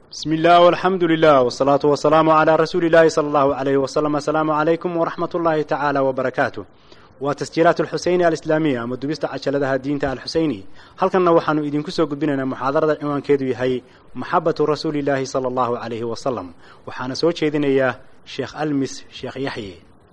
بسم الله والحمد لله والصلاة والسلام على رسول الله صلى الله عليه وسلم السلام عليكم ورحمة الله تعالى وبركاته وتسجيلات الحسيني الإسلامية أما دبست عشلدها دينتا الحسيني هل كنا وحنو إذن كسو قبنا محاضرة عنوان كيدو يهي محبة رسول الله صلى الله عليه وسلم وحانا سوى شيدين إياه شيخ ألمس شيخ يحيي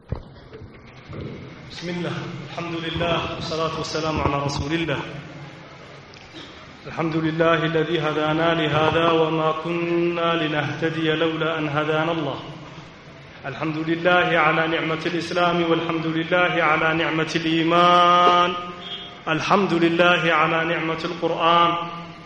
بسم الله الحمد لله والصلاة والسلام على رسول الله الحمد لله الذي هدانا لهذا وما كنا لنهتدي لولا أن هدانا الله الحمد لله على نعمة الإسلام والحمد لله على نعمة الإيمان الحمد لله على نعمة القرآن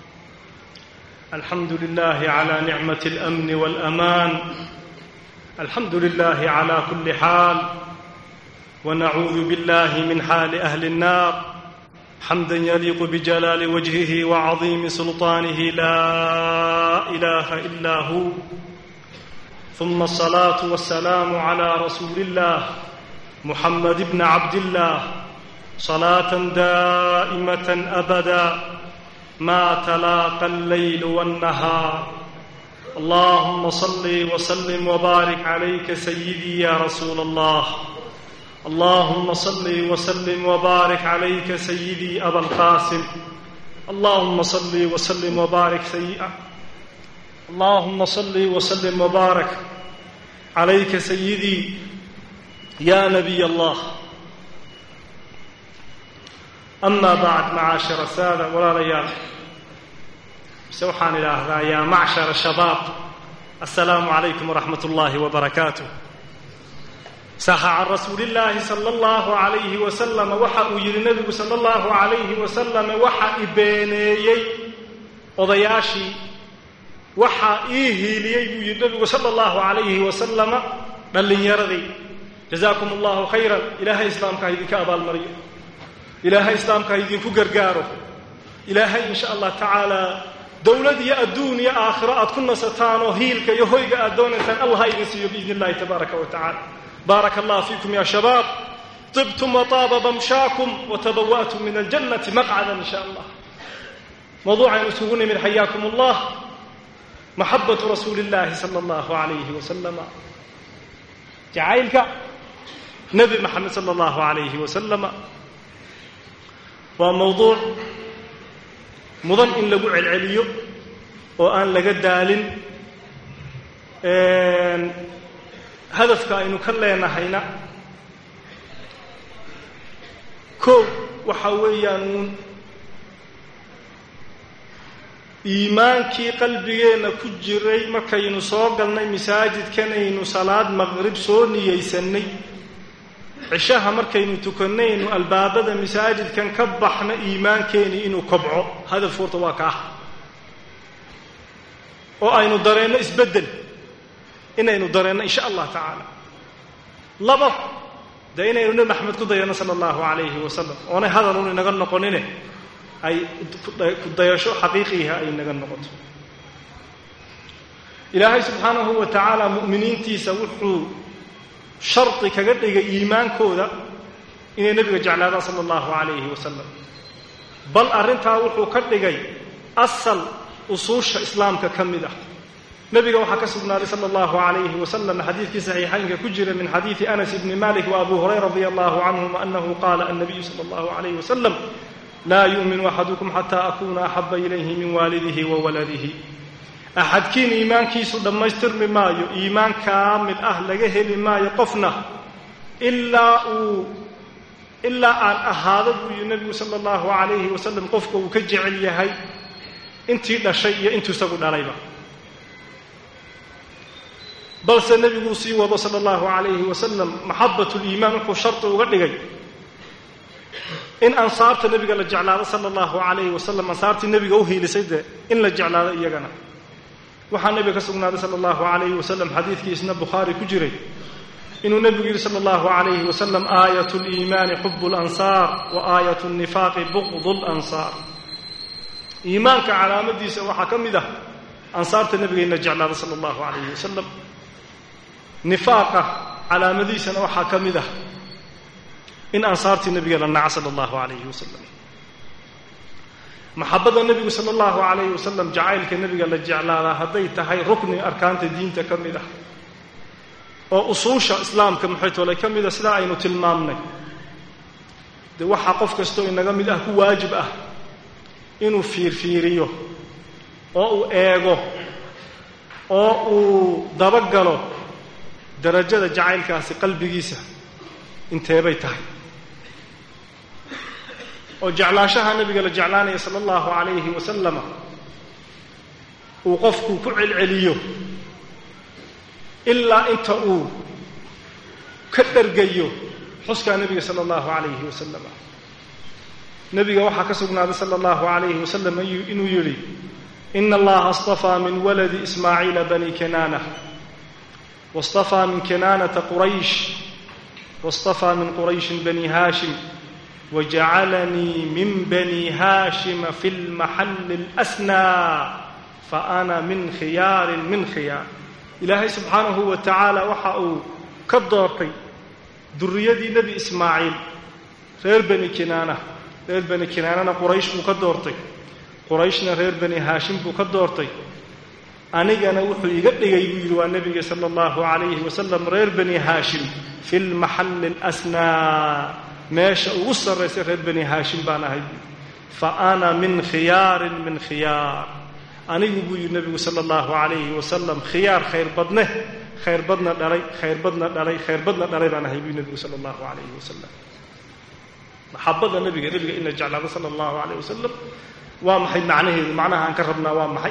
الحمد لله على نعمة الأمن والأمان الحمد لله على كل حال ونعوذ بالله من حال أهل النار حمدا يليق بجلال وجهه وعظيم سلطانه لا اله الا هو ثم الصلاه والسلام على رسول الله محمد بن عبد الله صلاه دائمه ابدا ما تلاقى الليل والنهار اللهم صل وسلم وبارك عليك سيدي يا رسول الله اللهم صل وسلم وبارك عليك سيدي أبا القاسم اللهم صل وسلم وبارك سيدي اللهم صل وسلم وبارك عليك سيدي يا نبي الله أما بعد معاشر السادة ولا ليال سوحان الله يا معشر الشباب السلام عليكم ورحمة الله وبركاته saxa can rasuuli illaahi sala allahu calayhi wasalama waxa uu yidhi nebigu sala allahu calayhi wasalama waxa i beeneeyey odayaashii waxa ii hiiliyey buu yidhi nebigu sala allahu calayhi wasalama dhallinyaradii jazaakum allahu khayran ilaahay islaamka ha idinka abaalmariyo ilaahay islaamka ha idinku gargaaro ilaahay insha allah tacaala dowlad iyo adduun iyo aakhiro aad ku nasataan oo hiilka iyo hoyga aad doonaysaan allah ha idin siiyo biidni illahi tabaaraka wa tacala بارك الله فيكم يا شباب طبتم وطاب ممشاكم وتبوأتم من الجنة مقعدا إن شاء الله موضوع نسوون من حياكم الله محبة رسول الله صلى الله عليه وسلم جعيلك نبي محمد صلى الله عليه وسلم وموضوع مضن إن لقوا العليو وأن لقد دال hadafka aynu ka leenahayna koow waxa weeyaan uun iimaankii qalbigeenna ku jiray markaynu soo galnay masaajidkanaynu salaad maqrib soo niyaysanay cishaha markaynu tukannaynu albaabada masaajidkan ka baxna iimaankeenii inuu kobco hadaf horta waa ka ah oo aynu dareenno isbeddel inaynu dareenno insha allah tacaala laba dee inaynu nebi maxamed ku dayanno sala allahu calayhi wasalam oonay hadalun inaga noqonine ay ku dayasho xaqiiqiiha ay inaga noqoto ilaahay subxaanahu wa tacaala mu'miniintiisa wuxuu shardi kaga dhigay iimaankooda inay nebiga jeclaadaan sala allahu calayhi wasalam bal arrintaa wuxuu ka dhigay asal usuusha islaamka ka mid ah nabiga waxaa ka sugnaaday sala allahu calayhi wasalam xadiidkii saxiixaynka ku jira min xadiidi anas ibni malik wa abu hurayra radia allahu canhuma anahu qaala annabiyu sala allahu calayhi wasalam laa yu'minu axadukum xataa akuna axaba ilayhi min waalidihi wa waladihi axadkiin iimaankiisu dhammaystirmi maayo iimaan kaamil ah laga heli maayo qofna ilaa uu ilaa aan ahaado buu yihi nabigu sala allahu calayhi wasalam qofka uu ka jecel yahay intii dhashay iyo intuu isagu dhalayba balse nebiguu sii wado sala allahu calayhi wasalam maxabat liimaan wuxuu shardi uga dhigay in ansaarta nebiga la jeclaado sala allahu calayhi wasalam ansaartii nebiga u hiilisay dee in la jeclaado iyagana waxaa nebiga ka sugnaaday sala allahu calayhi wasalam xadiidkii isna bukhaari ku jiray inuu nebigu yidhi sala allahu calayhi wasalam aayat liimaani xubu lansaar wa aayat nifaaqi buqdu lansaar iimaanka calaamadiisa waxaa ka mid ah ansaarta nebiga in la jeclaado sala allahu calayhi wasalam nifaaqa calaamadiisana waxaa ka mid ah in ansaartii nebiga la naca sala allahu calayhi wasalam maxabada nebigu sala allahu calayhi wasalam jacaylka nebiga la jeclaadaa hadday tahay rukni arkaanta diinta ka mid ah oo usuusha islaamka maxaytoole ka mida sidaa aynu tilmaamnay dee waxaa qof kastoo inaga mid ah ku waajib ah inuu fiirfiiriyo oo uu eego oo uu dabagalo darajada jacaylkaasi qalbigiisa inteebay tahay oo jeclaashaha nabiga la jeclaanaya sala allahu calayhi wasalama uu qofku ku celceliyo ilaa inta uu ka dhargayo xuskaa nebiga sala allahu calayhi wasalam nebiga waxaa ka sugnaaday sala allahu calayhi wasalam inuu yidhi ina allaha astafaa min waladi ismaaciila bani kanaana واصطفى من كنانة قريش واصطفى من قريش بني هاشم وجعلني من بني هاشم في المحل الأسنى فأنا من خيار من خيار إلهي سبحانه وتعالى وحأوا كالدورتي ذريدي نبي إسماعيل غير بني كنانة غير بني كنانة قريش مكدورتي قريشنا غير بني هاشم مكدورتي anigana wuxuu iga dhigay buu yidhi waa nebiga sala allahu calayhi wasalam reer bani haashim fi lmaxalli alasnaa meesha ugu sarraysa reer bani haashim baan ahay buu fa ana min khiyaarin min khiyaar anigu buu yidhi nebigu sala allahu calayhi wasalam khiyaar khayr badne khayr badna dhalay khayr badna dhalay khayr badna dhalay baan ahay buu nebigu sala allahu calayhi wasalam maxabada nebiga nebiga in la jeclaado sala allahu calayh wasalam waa maxay macnaheedu macnaha aan ka rabnaa waa maxay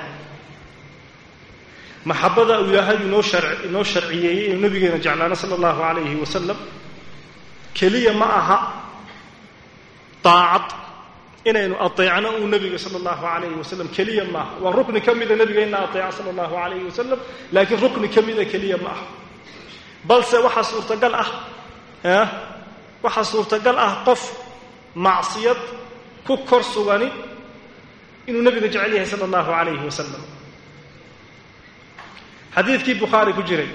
maxabada uu ilaahay inoo inoo sharciyeeyey inuu nabigeena jeclaano sala allahu calayhi wasalam keliya ma aha daacad inaynu ateecno uu nebiga sala allahu calayhi wasalam keliya ma aha waa rukni ka mida nebiga ina ateeca sala allahu calayhi wasalam laakiin rukni ka mida keliya ma aha balse waxaa suurtagal ah waxaa suurtagal ah qof macsiyad ku kor sugani inuu nebiga jecel yahay sala allahu calayhi wasalam xadiidkii bukhaari ku jiray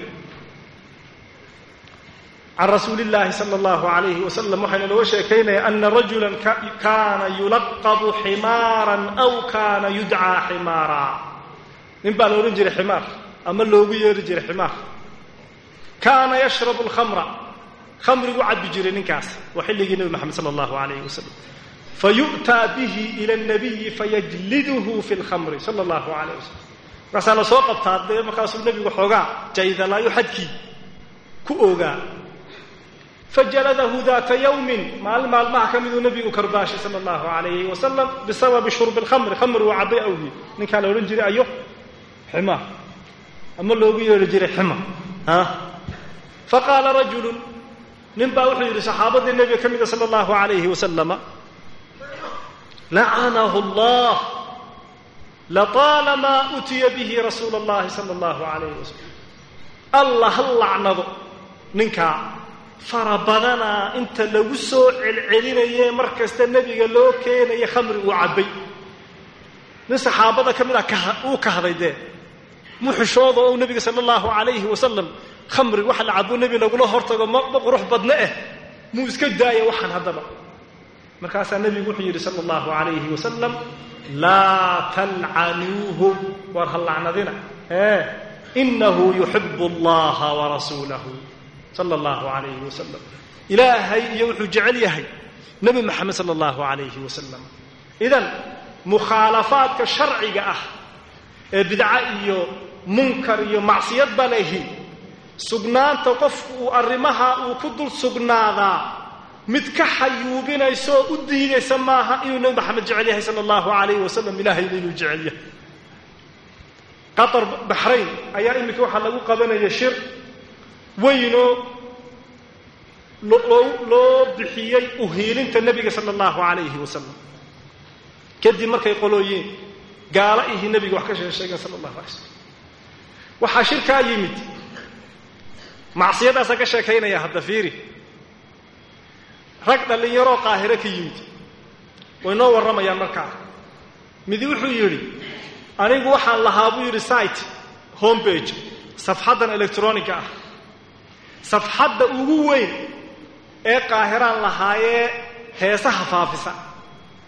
can rasuuli illaahi sala allahu calayhi wasalam waxayna nooga sheekaynaya ana rajulan kaana yulaqabu ximaaran aw kaana yudcaa ximaara nin baa la odhan jiray ximaar ama loogu yeeri jiray ximaar kaana yashrabu alkhamra khamrigu cabbi jiray ninkaas waa xilligii nebi moxamed sala allahu calayhi wasalam fayu'taa bihi ila alnabiyi fayajliduhu fi lkhamri sala allahu calayh wasalam markaasaa la soo qabtaa dee markaasuu nebigu xoogaa jaydalaayo xadkii ku ogaa fajaladahu daata yawmin maalin maalmaha ka miduu nebigu karbaashay sala allahu calayhi wasalam bisababi shurbi alkhamri khamri waa cabbay awgii ninkaa la odhan jiray ayo xima ama loogu yeedhi jiray xima a faqaala rajulun nin baa wuxuu yidhi saxaabadii nebiga ka mida sala allahu calayhi wasalama lacanahu allah lطaalamaa utiya bihi rasuula اllahi sala allahu calayh wasalam allah ha lacnado ninkaa fara badanaa inta lagu soo celcelinaye mar kasta nebiga loo keenaya khamri uu cabbay nin saxaabada ka mid a uu kahday dee muxushooda oo nebiga sala allahu calayhi wasalam khamri waxa la cabo nebi lagula hortago ma qurux badne eh muu iska daaya waxaan haddaba markaasaa nebigu wuxuu yidhi sala allahu calayhi wasalam laa talcanuuhu war ha lacnadina ee inahu yuxibu allaha warasuulahu sala allahu calayhi wasalam ilaahay iyo wuxuu jecel yahay nebi moxamed sala allahu calayhi wasalam idan mukhaalafaadka sharciga ah ee bidca iyo munkar iyo macsiyad ba lehi sugnaanta qofku uu arrimaha uu ku dul sugnaadaa mid ka xayuubinaysa oo u diidaysa maaha inuu nebi maxamed jecel yahay sala allahu calayhi wasalam ilahayna inuu jecel yahay qatar baxrayn ayaa iminka waxaa lagu qabanaya shir weynoo loo loo bixiyey uhiilinta nebiga sala allahu calayhi wasalam kadib markay qolooyiin gaala ihii nebiga wax ka shee sheegeen sala allahu alay slam waxaa shirkaa yimid macsiyadaasa ka sheekaynaya hadda fiiri rag dhallinyaroo qaahiro ka yimid way noo warramayaan markaa midi wuxuu yidhi anigu waxaan lahaa buu yidhi site homebage safxaddan electroniga ah safxadda ugu weyn ee qaahiraan lahaayee heesaha faafisa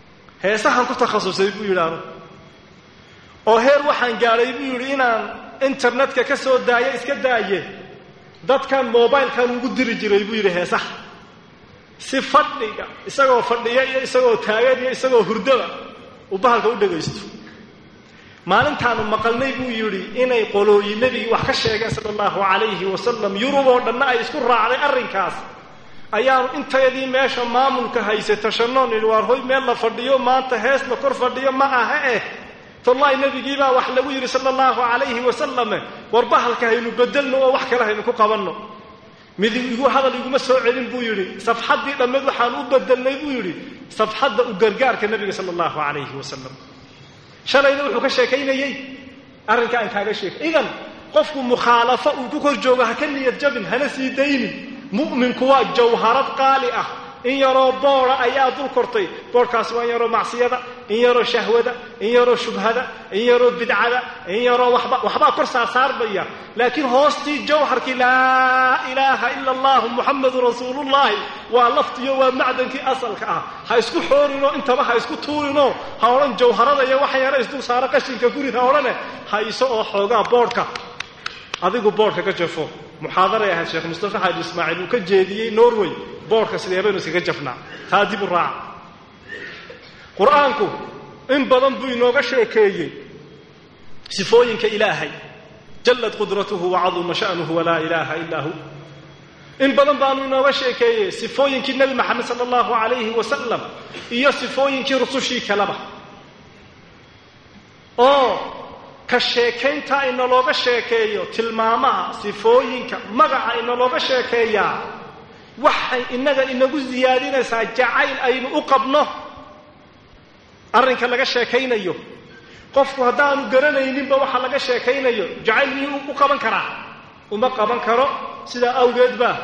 heesahan ku takhasusay buu yidhi anu oo heer waxaan gaadhay buu yidhi inaan internetka ka soo daayo iska daaye dadkan mobilkan ugu diri jiray buu yidhi heesaha si fadhiga isagoo fadhiya iyo isagoo taagan iyo isagoo hurdaba uu bahalka u dhegaysto maalintaanu maqalnay buu yidhi inay qolooyi nebigii wax ka sheegeen sala allahu calayhi wasalam yurub oo dhanna ay isku raacday arrinkaas ayaanu intayadii meesha maamulka haysay tashanoon yidhi waar hoy meel la fadhiyo maanta hees la kor fadhiyo ma aha eh tollahi nebigiibaa wax lagu yidhi sala allahu calayhi wasalame war bahalka haynu bedelno oo wax kale haynu ku qabanno mid igu hadal iguma soo celin buu yidhi safxaddii dhammeed waxaan u bedelnay buu yidhi safxadda u gargaarka nebiga sala allahu calayhi wasalam shalayna wuxuu ka sheekaynayey arrinka aan kaaga sheekay idan qofku mukhaalafo uu ku kor joogo ha ka niyad jabin hana sii daynin mu'minku waa jawharad qaali ah in yaroo booda ayaa dul kortay boodhkaasi waa in yaroo macsiyada in yaroo shahwada in yaroo shubhada in yaroo bidcada in yaroo waba waxbaa kor saasaarbaya laakiin hoostii jawharkii laa ilaaha ila allahu muxamadu rasuulullahi waa laftiyo waa macdankii asalka ah ha isku xoorinoo intaba ha isku tuurinoo ha odhan jawharada iyo waxa yara isdul saaro qashinka gurid ha odhane hayso oo xoogaa boodhka adigu boodhka ka jafo muxaadaray ahayd sheekh mustafa xaaji ismaaciil uu ka jeediyey norway boodhka sidee baynu iskaga jafnaa taa dib u raaca qur-aanku in badan buu inooga sheekeeyey sifooyinka ilaahay jallad qudratuhu wacaduma sha'nuhu walaa ilaaha ilaa hu in badan baanu inooga sheekeeyey sifooyinkii nebi maxamed sala allahu calayhi wasalam iyo sifooyinkii rusushii kaleba oo ka sheekaynta inalooga sheekeeyo tilmaamaha sifooyinka magaca inalooga sheekeeyaa waxay innaga inagu siyaadinaysaa jacayl aynu u qabno arrinka laga sheekaynayo qofku haddaanu garanayninba waxa laga sheekaynayo jacayl miyuu u qaban karaa uma qaban karo sidaa awgeed baa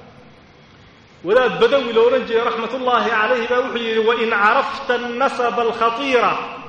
wadaad badawi lo odhan jiray raxmatullaahi calayhi baa wuxuu yidhi wain carafta annasaba alkhatiira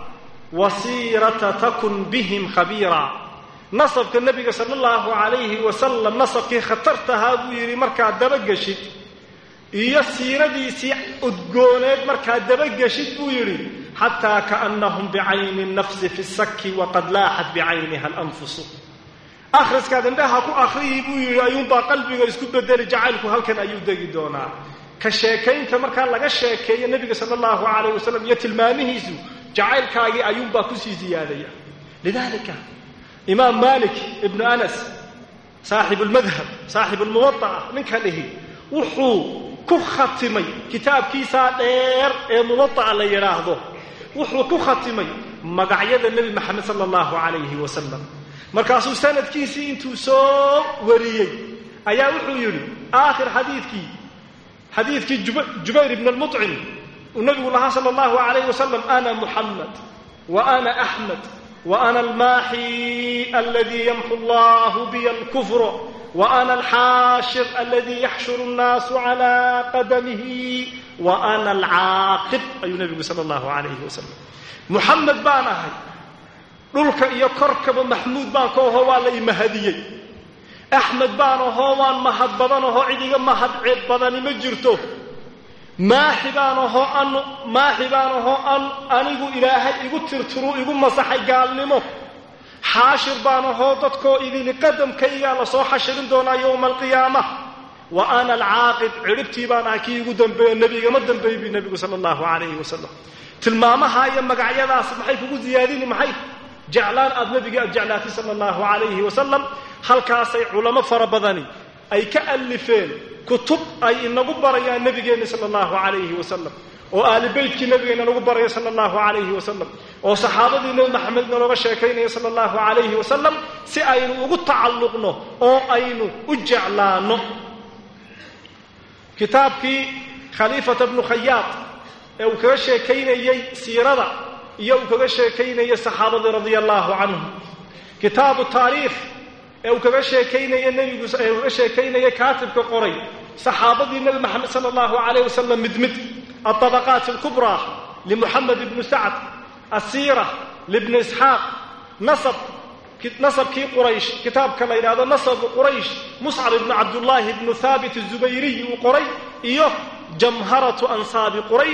wasiirata takun bihim khabiira nasabka nebiga sala allahu calayhi wasalam nasabkii khatartahaa buu yidhi markaad dabageshid iyo siiradiisii udgooneed markaad dabageshid buu yidhi xataa kaannahum bicayni nafsi fi saki waqad laaxat bicayniha alanfusu akhriskaad indhaha ku akhriyi buu yidhi ayuunbaa qalbiga isku bedeli jacaylku halkan ayuu degi doonaa ka sheekaynta markaa laga sheekeeyo nebiga sala allahu calayh wasalam iyo tilmaamihiisu jacaylkaagii ayuunbaa kusii ziyaadaya lidalika imaam malik ibnu anas saaxibu lmadhab saaxibu lmuwada'a ninka dhihi wuxuu ku khatimay kitaabkiisaa dheer ee muwada'a la yidhaahdo wuxuu ku khatimay magacyada nebi maxamed sala allahu calayhi wasalam markaasuu sanadkiisii intuu soo wariyey ayaa wuxuu yidhi aakhir xadiidkii xadiidkii jubayr ibn almucim uu nabigu lahaa sala allahu calayh wasalam ana muxamed wa ana axmed wa ana almaaxi aladii yamxu allahu biya alkufra wa ana alxaashir aladii yaxshuru annaasu calaa qadamihi wa ana alcaaqib ayuu nabigu sala allahu calayhi wasalam muxamed baan ahay dhulka iyo korkaba maxmuud baan ka ahoo waa la imahadiyey axmed baan ahoo waan mahad badan ahoo cid iga mahad ceeb badani ma jirto maaxi baan ahoo an maaxi baan ahoo an anigu ilaahay igu tirtiruu igu masaxay gaalnimo xaashir baan ahoo dadkoo idili qadamkaygaa lasoo xashirin doonaa yowma alqiyaama wa ana alcaaqib cidhibtii baan ahay kii igu dambeeyo nebigama dambeey bi nebigu sala allahu calayhi wasalam tilmaamaha iyo magacyadaas maxay kugu ziyaadini maxay jeclaan aad nebigii aad jeclaatay sala allahu calayhi wasalam halkaasay culamo fara badani ay ka alifeen kutub ay inagu barayaan nebigeenna sala allahu calayhi wasalam oo aali beytkii nebigeenna nagu baraya sala allahu calayhi wasalam oo saxaabadii nebi maxamedna looga sheekaynaya sala allahu calayhi wasalam si aynu ugu tacalluqno oo aynu u jeclaanno kitaabkii khaliifata bnu khayaad ee uu kaga sheekaynayey siirada iyo uu kaga sheekaynayay saxaabadii radia allahu canhum kitaabu taariikh ee uu kaga sheekaynaya nebigu ee uu kaga sheekaynaya kaatibka qoray saxaabadii nebi maxamed sala allahu calayh wasalam mid mid alطabaqaat alkubraa limuxamed ibnu sacd asiira libni isxaaq nasab nasabkii quraysh kitaabka la yidhahdo nasabu quraysh muscab ibnu cabdullaahi ibnu haabit azubayriy uu qoray iyo jamharatu ansaabi quraysh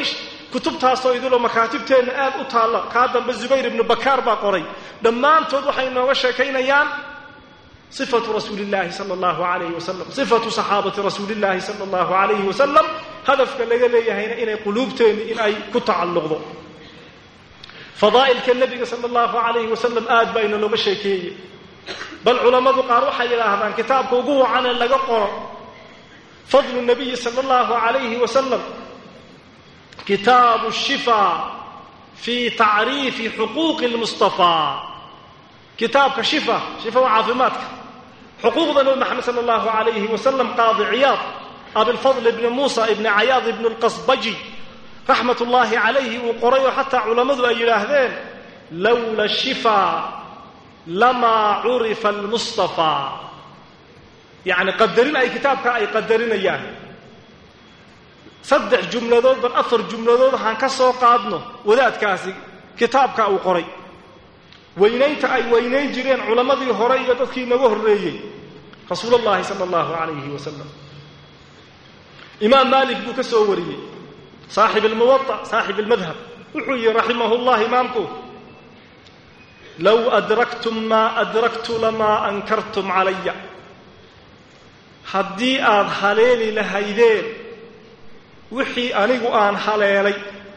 kutubtaasoo idiloo makaatibteenna aad u taalla kaa dambe zubayr ibnu bakaar baa qoray dhammaantood waxay nooga sheekaynayaan sifatu rasuuli llaahi sala allahu alayhi wasalam sifatu saxaabati rasuuli llaahi sala allahu alayhi wasalam hadafka laga leeyahayna inay quluubteenni in ay ku tacalluqdo fadaa'ilka nebiga sala allahu alayhi wasalam aad baa inalooga sheekeeyey bal culammadu qaar waxay yidhaahdaan kitaabka ugu wacanee laga qoro fadlu nabiyi sala allahu alayhi wasalam kitaabu shifaa fii tacriifi xuquuqi lmustafaa kitaabka shifa shifa waa caafimaadka xuquuqda nabi maxamed sala allahu alayhi wasalam qaadi ciyaad abilfadl ibni muusa ibni cayaad ibni lqasbaji raxmat ullaahi calayhi uu qoray oo xataa culammadu ay yidhaahdeen lowla shifaa lamaa curifa almustafaa yacni qadarin ay kitaabka ay qadarinayaan saddex jumladood bal afar jumladood waxaan ka soo qaadno wadaadkaasi kitaabka uu qoray weynaynta ay weynayn jireen culammadii hore iyo dadkii naga horreeyey rasuul allahi sala allahu calayhi wasalam imaam maalik buu ka soo wariyey saaxib almuwaa saaxib almadhab wuxuu yihi raximahu llah imaamku low adraktum maa adraktu lamaa ankartum calaya haddii aad haleeli lahaydeen wixii anigu aan haleelay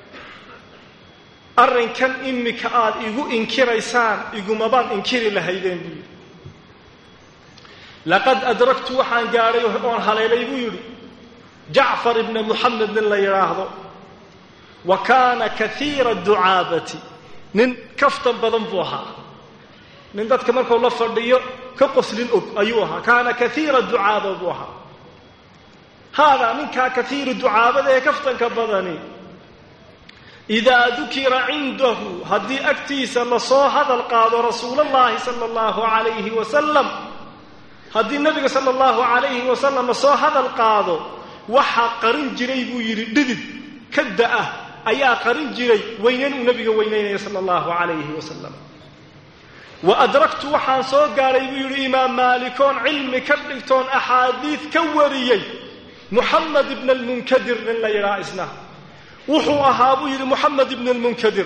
arrinkan imika aad igu inkiraysaan igumabaan inkiri lahaydeen buu yidhi laqad adraktu waxaan gaadhay oon haleelay buu yidhi jacfar ibna muxamed nin la yidhaahdo wa kaana kaiira ducaabati nin kaftan badan buu ahaa nin dadka markuu la fadhiyo ka qoslin og ayuu ahaa kaana kaiira ducaaba buu ahaa haadaa ninkaa kaiiru ducaabada ee kaftanka badani idaa dukira cindahu haddii agtiisa lasoo hadal qaado rasuulallaahi sala allahu calayhi wasalam haddii nebiga sala allahu calayhi wasalam lasoo hadal qaado waxaa qarin jiray buu yidhi dhidid ka da-ah ayaa qarin jiray weynayn uu nebiga weynaynaya sala allahu calayhi wasalam wa adraktu waxaan soo gaadhay buu yidhi imaam maalikoon cilmi ka dhigtoon axaadiid ka wariyey muxamed ibna almunkadir nin la yidhaha isna wuxuu ahaa buu yidhi muxamed ibn almunkadir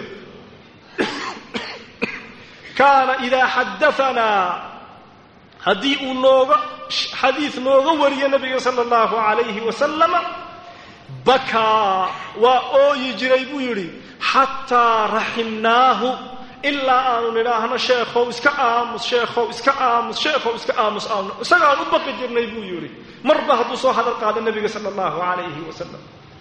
kaana idaa xadaanaa haddii uu nooga xadiid nooga wariyo nabiga sala allahu calayhi wasalama bakaa waa ooyi jiray buu yidhi xataa raximnaahu ilaa aanu nidhaahno sheekhow iska aamus sheekhow iska aamus sheekhow iska aamus aanu isagaan u baqi jirnay buu yidhi marba hadduu soo hadal qaado nebiga sala allahu calayhi wasalam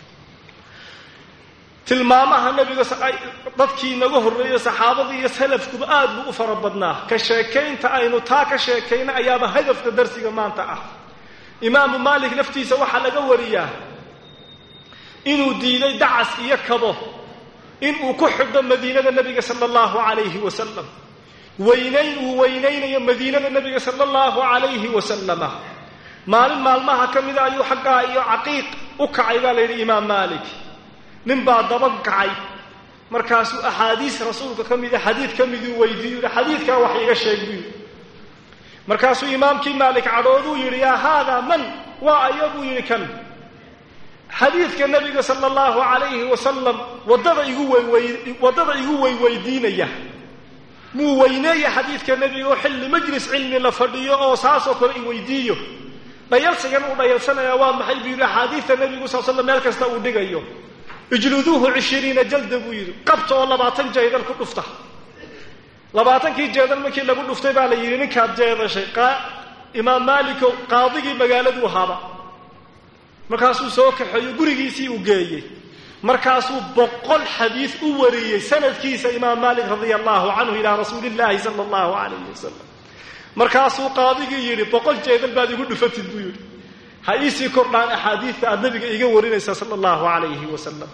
tilmaamaha nebiga dadkii naga horreeyey saxaabadii iyo salafkuba aad buu u fara badnaa ka sheekaynta aynu taa ka sheekayna ayaaba hadafka darsiga maanta ah imaamu maalik laftiisa waxaa laga wariyaa inuu diiday dacas iyo kabo inuu ku xidho madiinada nebiga sala allahu calayhi wasalam weynayn uu weynaynayo madiinada nebiga sala allahu calayhi wasalama maalin maalmaha ka mida ayuu xaggaa iyo caqiiq u kacay baa la yidhi imaam maalik nin baa daba kacay markaasuu axaadiis rasuulka ka mida xadiid ka miduu weydiiyu yihi xadiidkaa wax iga sheeg buu yidhi markaasuu imaamkii maalik cadhooduu yidhi yaa haadaa man waa aya buu yidhi kan xadiidka nebiga sala allahu calayhi wasalam waddada igu weywy waddada igu weyweydiinaya muu weyneeya xadiidka nebiga oo xilli majlis cilmi la fadhiyo oo saasoo kale i weydiiyo dhayalsigan uu dhayalsanayaa waa maxay buu yidhi axaadiidta nebigu sal slam meel kasta uu dhigayo ijluduuhu cishiriina jalda buu yidhi qabta oo labaatan jeedal ku dhufta labaatankii jeedal markii lagu dhuftay baa la yidhi ninkaad jeedashay imaam maaliko qaadigii magaaladuu ahaaba markaasuu soo kaxeeyo gurigiisii uu geeyey markaasuu boqol xadiid u wariyey sanadkiisa imaam maalik radia allahu canhu ilaa rasuulillaahi sala allahu calayhi wasalam markaasuu qaadigii yidhi boqol jeedal baad igu dhufatid buu yidhi ha iisii kordhaan axaadiidta aad nabiga iga warinaysaa sala allahu calayhi wasalam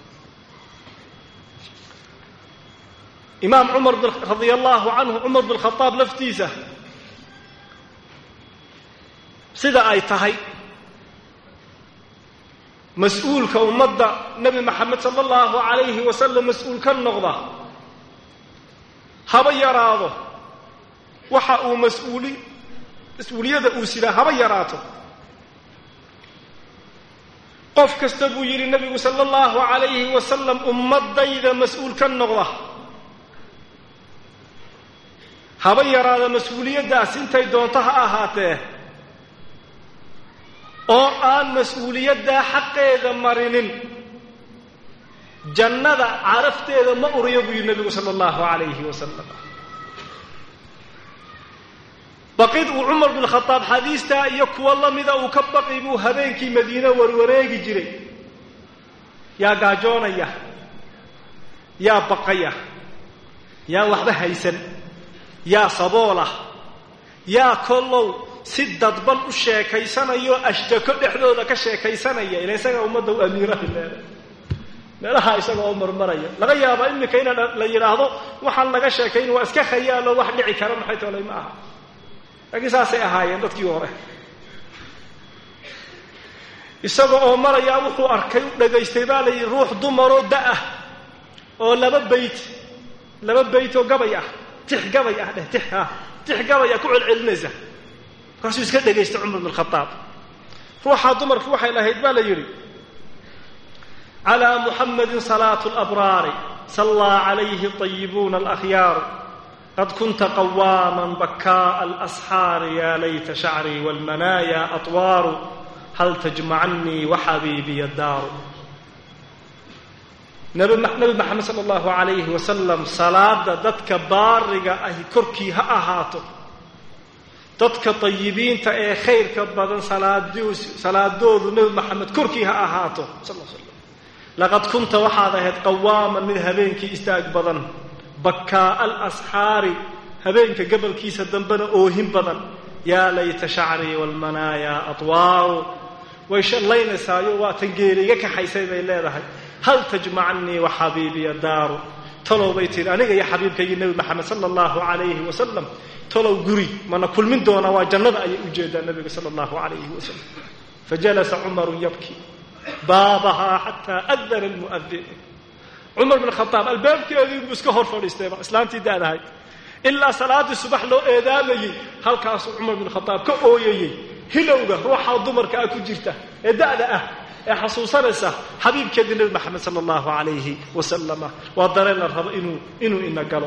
imaam cumar radia allahu canhu cumar bin khadaab laftiisa sida ay tahay mas-uulka ummadda nebi maxamed sala allahu calayhi wasalam mas-uul ka noqda haba yaraado waxa uu mas-uuli mas-uuliyada uu sidaa haba yaraato qof kasta buu yidhi nebigu sala allahu calayhi wasalam ummadayda mas-uul ka noqda haba yaraada mas-uuliyaddaas intay doonto ha ahaatee oo aan mas-uuliyaddaa xaqeeda marinin jannada carafteeda ma uriyo buu yidhi nebigu sala allahu calayhi wasalam baqid uu cumar bin khadaab xadiistaa iyo kuwo la mida uu ka baqi buu habeenkii madiine warwareegi jiray yaa gaajoonaya yaa baqaya yaa waxba haysan yaa saboolah yaa kollow si dadban u sheekaysanayo ashtako dhexdooda ka sheekaysanaya ila isaga ummadda u amiiraha leeda meelaha isaga oo marmaraya laga yaaba iminka in la yidhaahdo waxaan laga sheekayn waa iska khayaalo wax dhici kara maxay toolay ma aha laakiin saasay ahaayeen dadkii hore isaga oo marayaa wuxuu arkay u dhagaystay baa la yidhi ruux dumaroo da-ah oo laba bayt laba bayt oo gabay ah tix gabay ah dheh tix ah tix gabay ah ku celcelinaysa markaasuu iska dhagaystay cumar bin khadaab ruuxaa dumarkii waxay lahayd baa la yidhi calaa muxamadin salaatu labraari sallaa calayhi طayibuuna alakhyaaru qad kunta qawaama bakaaءa alasxaari ya layta shacrii wاlmanaaya atwaaru hal tajmacanii waxabiibiya daaru nabi maxamed sala allahu calayhi wasalam salaada dadka baariga ahi korkii ha ahaato dadka tayibiinta ee khayrka badan salaadoodu nebi maxamed korkii ha ahaato sal slam laqad kunta waxaad ahayd qawaaman mid habeenkii istaag badan bakaa'a alasxaari habeenka gabalkiisa dambena oohin badan yaa layta shacrii waalmanaaya atwaaru way shallaynaysaayoo waa tan geeriga kaxaysay bay leedahay hal tajmacanii wa xabiibiya daaru talow bay tihi aniga iyo xabiibkaygii nebi maxamed sala allahu calayhi wasalam talow guri mana kulmin doonaa waa jannada ayay u jeedaa nebiga sala allahu calayhi wasalam fajalasa cumarun yabki baabahaa xataa adana almu'adin cumar bin khadaab albaabkeedii buu iska hor fadhiistayba islaantii daadahay ilaa salaaddii subax loo eedaamayey halkaasuu cumar bin khadaab ka ooyayey hilowga ruuxaa dumarka ah ku jirta ee da'da ah ee xasuusanaysa xabiibkeedii nebi maxamed sala allahu calayhi wasalama waa dareen la rabo inuu inuu ina galo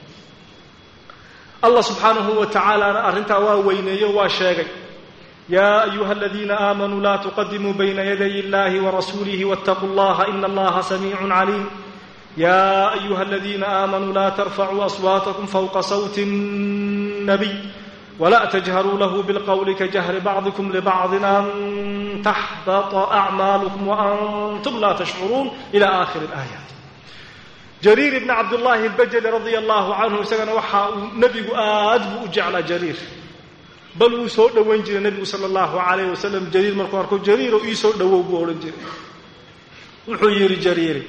allah subxaanahu wa tacaalaana arrintaa waa weyneeyo waa sheegay yaa ayuha aladiina aamanuu laa tuqadimuu bayna yaday illahi warasuulihi waاtaquu allaha ina allaha samiicun caliim ya ayuha aladiina aamanuu laa tarfacuu aswaatakum fawqa sawti الnabiy wla تجهrوا lh bالqول kجهر bعضكم لبعض أn تxبط أعmاalكم وأnتم la تشcروun إلى آخر الآياaت جرير بن cabdاللahi الbjلي رضي الله عanه isagana waxa uu nebigu aad buu u jeclaa jrيir bal wuu soo dhowayn jiray nebigu salى الlaهu عaليه وسلم jrيir markuu arko jrيiro ii soo dhowow buu odhan jiray wuxuu yidhi jrيiri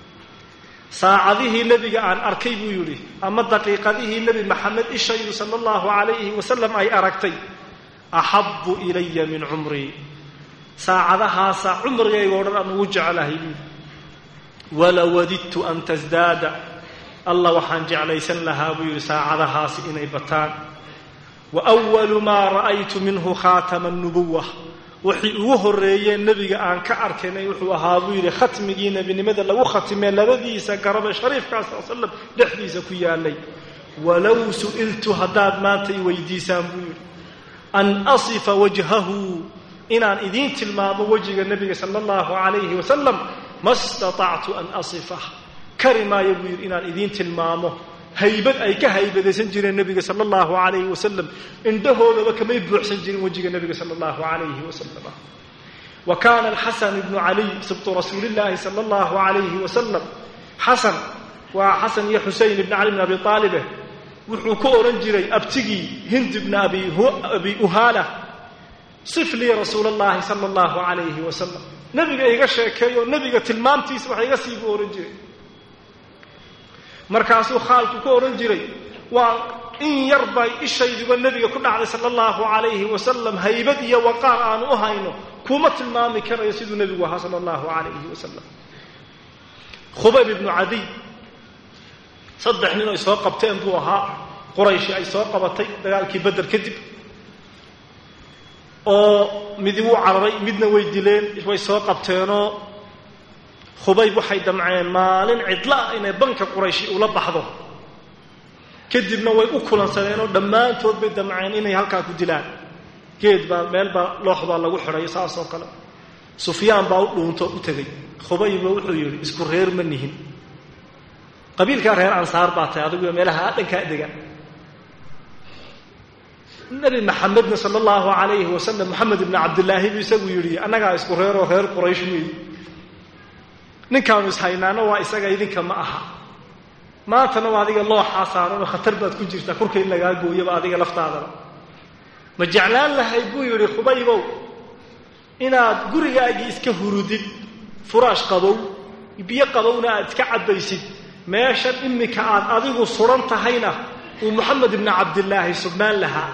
saacadihii nebiga aan arkay buu yidhi ama daqiiqadihii nebi maxamed ishaydu sala allahu calayhi wasalam ay aragtay axabbu ilaya min cumrii saacadahaasa cumrigayga o dhan aan ugu jeclahay buu wala wadidtu an tasdaada allah waxaan jeclaysan lahaa buu yidhi saacadahaasi inay bataan wa walu maa ra'aytu minhu khaatama nubuwa wixii ugu horreeyeen nebiga aan ka arkaynay wuxuu ahaa buu yidhi khatmigii nebinimada lagu khatimee labadiisa garabe shariifkaa sal slam dhexdiisa ku yaalay walow su'iltu haddaad maanta i weydiisaan buu yidhi an asifa wajhahu inaan idiin tilmaamo wejiga nebiga sala allahu calayhi wasalam ma statactu an asifah kari maayo buu yidhi inaan idiin tilmaamo haybad ay ka haybadaysan jireen nebiga sala allahu calayhi wasalam indhahoodaba kamay buuxsan jirin wejiga nebiga sala allahu calayhi wasalam wa kaana alxasan ibnu caliy sibtu rasuulillahi sala allahu calayhi wasalam xasan waa xasan iyo xusein ibni cali bn abi aalibeh wuxuu ku odhan jiray abtigii hind ibna abi uhaala sif lii rasuula allahi sala allahu calayhi wasalam nebiga iga sheekeeyo nebiga tilmaamtiisa wax iga sii buu odhan jiray markaasuu khaalku ku odhan jiray waa in yar bay ishayduba nebiga ku dhacday sala allahu calayhi wasalam haybad iyo waqaar aanu u hayno kuma tilmaami karayo siduu nebigu ahaa sala allahu calayhi wasalam khubayb ibnu cadiy saddex nin ay soo qabteen buu ahaa qurayshi ay soo qabatay dagaalkii beder kadib oo midi wuu cararay midna way dileen way soo qabteenoo khubayb waxay damceen maalin cidla ah inay banka qurayshi ula baxdo kadibna way u kulansadeen oo dhammaantood bay damceen inay halkaa ku dilaan geed baa meel baa loox baa lagu xidhay saasoo kale sufyaan baa u dhuunto u tegey khubayba wuxuu yidhi isku reer ma nihin qabiilkaa reer ansaar baa tahay adigu meelaha dhankaa dega nebi maxamedna sala allahu calayhi wasalam moxamed ibni cabdillaahi buu isagu yidhi annagaa isku reeroo reer quraysh weeye ninkaanu ishaynaano waa isaga idinka ma aha maantana waa adiga looxaa saaranoo khatar baad ku jirtaa korka in lagaa gooyaba adiga laftaadaba ma jeclaan lahay buu yidhi khubaybow inaad gurigaagii iska hurudid furaash qabow biyo qabowna aad iska cabbaysid meeshan iminka aad adigu suran tahayna uu moxamed ibni cabdillaahi sugnaan lahaa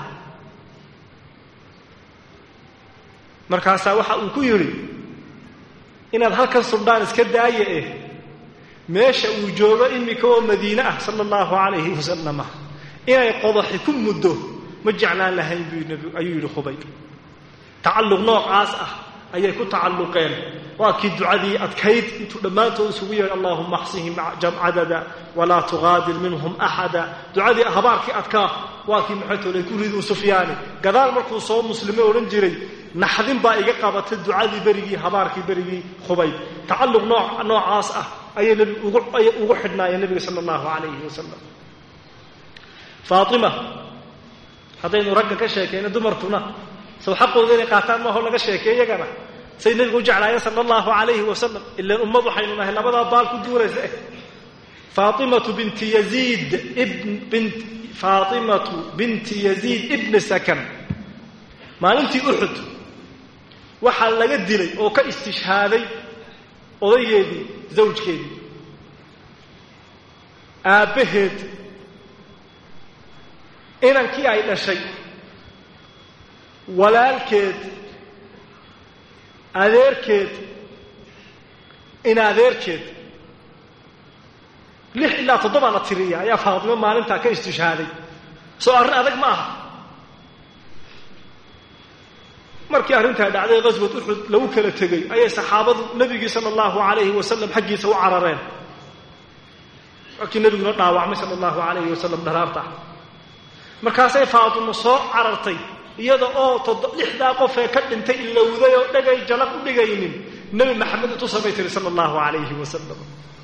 markaasaa waxa uu ku yidhi inaad halkan surdhaan iska daaya eh meesha uu joogo iminka oo madiine ah sala allahu calayhi wasalama inay qodaxi ku muddo ma jeclaan lahayn buu ayuu yidhi khubay tacalluq noocaas ah ayay ku tacalluqeen waa kii ducadii adkayd intuu dhammaantood isugu yeedhay allahuma axsihim cadada walaa tugaadir minhum axada ducadii habaarkii adkaa waa kii maxaytoole ku riduu sufyaani gadaal markuu soo muslime odhan jiray naxdin baa iga qabatay ducadii berigii habaarkii berigii khubay tacalluq noocaas ah ayay ayay ugu xidhnaayeen nebiga sala allahu calayhi wasalam faatima haddaynu ragga ka sheekayno dumarkuna sow xaqooda inay qaataan maaho laga sheekey iyagana say nebigu u jeclaayeen sala allahu calayhi wasalam ilaan ummad waxaynu nahay labadaa baal ku duuraysa eh faatimatu binti yaziid ibn faatimatu binti yaziid ibni sakan maalintii uxud waxaa laga dilay oo ka istishhaaday odaygeedii zawjkeedii aabbaheed inankii ay dhashay walaalkeed adeerkeed in adeerkeed lix ilaa toddobaa la tiriya ayaa faatimo maalintaa ka istishhaaday soo arrin adag ma aha markii arrintaa dhacday qaswad uxud lagu kala tegey ayay saxaabadu nebigii sala allahu calayhi wasalam xaggiisa u carareen markii nebiguna dhaawacmay sala allahu calayhi wasalam dharaarta markaasay faatimo soo carartay iyada oo lixdaa qofee ka dhintay ilowday oo dhagay jalaq u dhigaynin nebi maxamed utusabay tiri sala allahu calayhi wasalam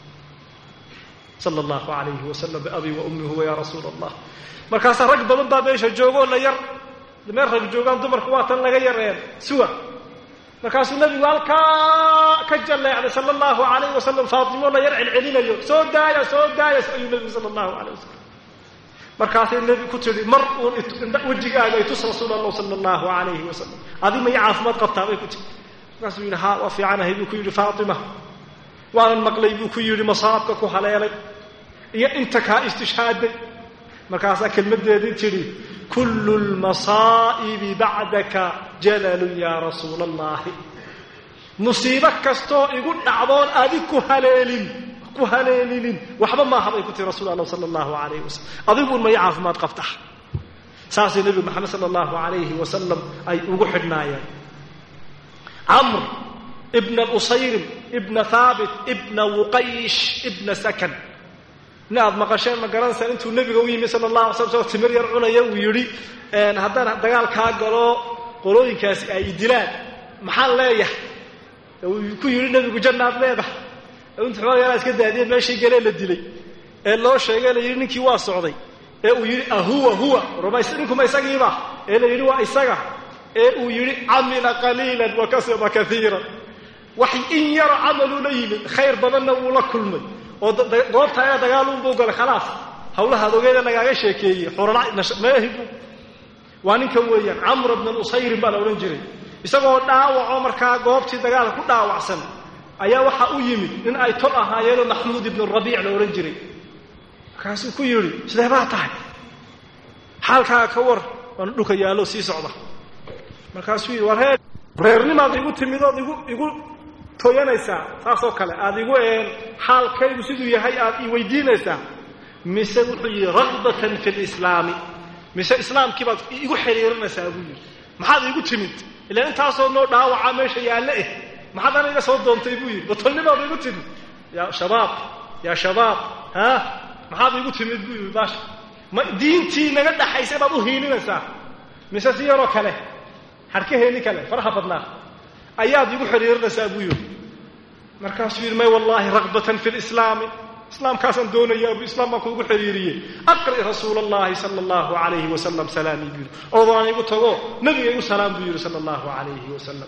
sala allahu calayhi wasalam biabii wa ummi huwa yaa rasuula allah markaasaa rag badan baa meesha joogoo la yar meel rag joogaan dumarku waa tan laga yareen suwa markaasuu nebigu halkaa ka jalleecday sala allahu calayhi wasalam faatimo la yar celcelinayo soo daaya soo daaya ayuu nebigu sala allahu calayh wasalam markaasay nebi ku tidhi mar uun wejigaaga ay tus rasuul allah sala allahu calayhi wasalam adi ma ii caafimaad qabtaa bay ku tii markaasuu yidhi haa waa fiicanahay buu ku yidhi faatima waanan maqlay buu ku yidhi masaabka ku haleelay iyo inta kaa istishhaaday markaasaa kelmaddeedii tidhi kullu lmasaa'ibi bacdaka jalalun yaa rasuula allahi musiibo kastoo igu dhacdoon adig ku haleelin ku haleelinin waxba maaha bay ku tihi rasul allah sala allahu calayhi wasalam adiguun maya caafimaad qabta saasay nebigu maxamed sala allahu calayhi wasalam ay ugu xidhnaayeen camr ibna usayrim ibna haabit ibna wuqaysh ibna sakan nin aad maqasheen ma garanaysaa intuu nebiga u yimi sala allah alay slam soo timir yar cunaya uu yidhi haddaan dagaal kaa galo qolooyinkaasi ay dilaan maxaan leeyahay uu ku yidhi nebigu jannaad leedahay intu xoog yaraa iska daadiyeen meeshii galee la dilay ee loo sheegay la yidhi ninkii waa socday ee uu yidhi ahuwa huwa rumays ninkuma isagiiba ee la yidhi waa isaga ee uu yidhi camila qaliilan wa kasaba kaiiran wax in yaro camaluu la yimid khayr badanna wuu la kulmay oo goobta ayaa dagaaluunbuu galay khalaas hawlaha adogeeda lagaaga sheekeeyey xorolmeehibu waa ninkan weeyaan camr bna usayrin baa la odhan jiray isagoo dhaawacoo markaa goobtii dagaalka ku dhaawacsan ayaa waxaa u yimid nin ay tol ahaayeenoo maxmuud ibnu rabiic la odhan jiray markaasuu ku yidhi sidee baa tahay xaalkaaga ka war waana dhulka yaallo sii socda markaasuu yidhi war reer reernimaad igu timid ood igu igu tooyanaysaa saasoo kale aada igu een xaalkaygu siduu yahay aad ii weydiinaysaa mise wuxuu yidhi ragbatan fi lislaami mise islaamkii baad igu xiriirinaysaa buu yidhi maxaad iigu timid ilaan intaasoo noo dhaawaca meesha yaalle eh maxaad ana iga soo doontay buu yidhi batolnimaad iigu timid yaa shabaab yaa shabaab ha maxaad iigu timid buu yidhi baasha ma diintii naga dhaxaysay baad u hiilinaysaa mise si yaroo kale harkaheeni kale faraha badnaa ayaad igu xidhiirinaysaa buu yidhi markaasuu yidhi may wallaahi ragbatan fi lislaami islaamkaasaan doonayaa buu islaam baan kuugu xidhiiriyey aqri rasuula allahi sala allahu alayhi wasalam salaamii buu yidhi oodaan igu tago nabiga igu salaam buu yidhi sala allahu alayhi wasalam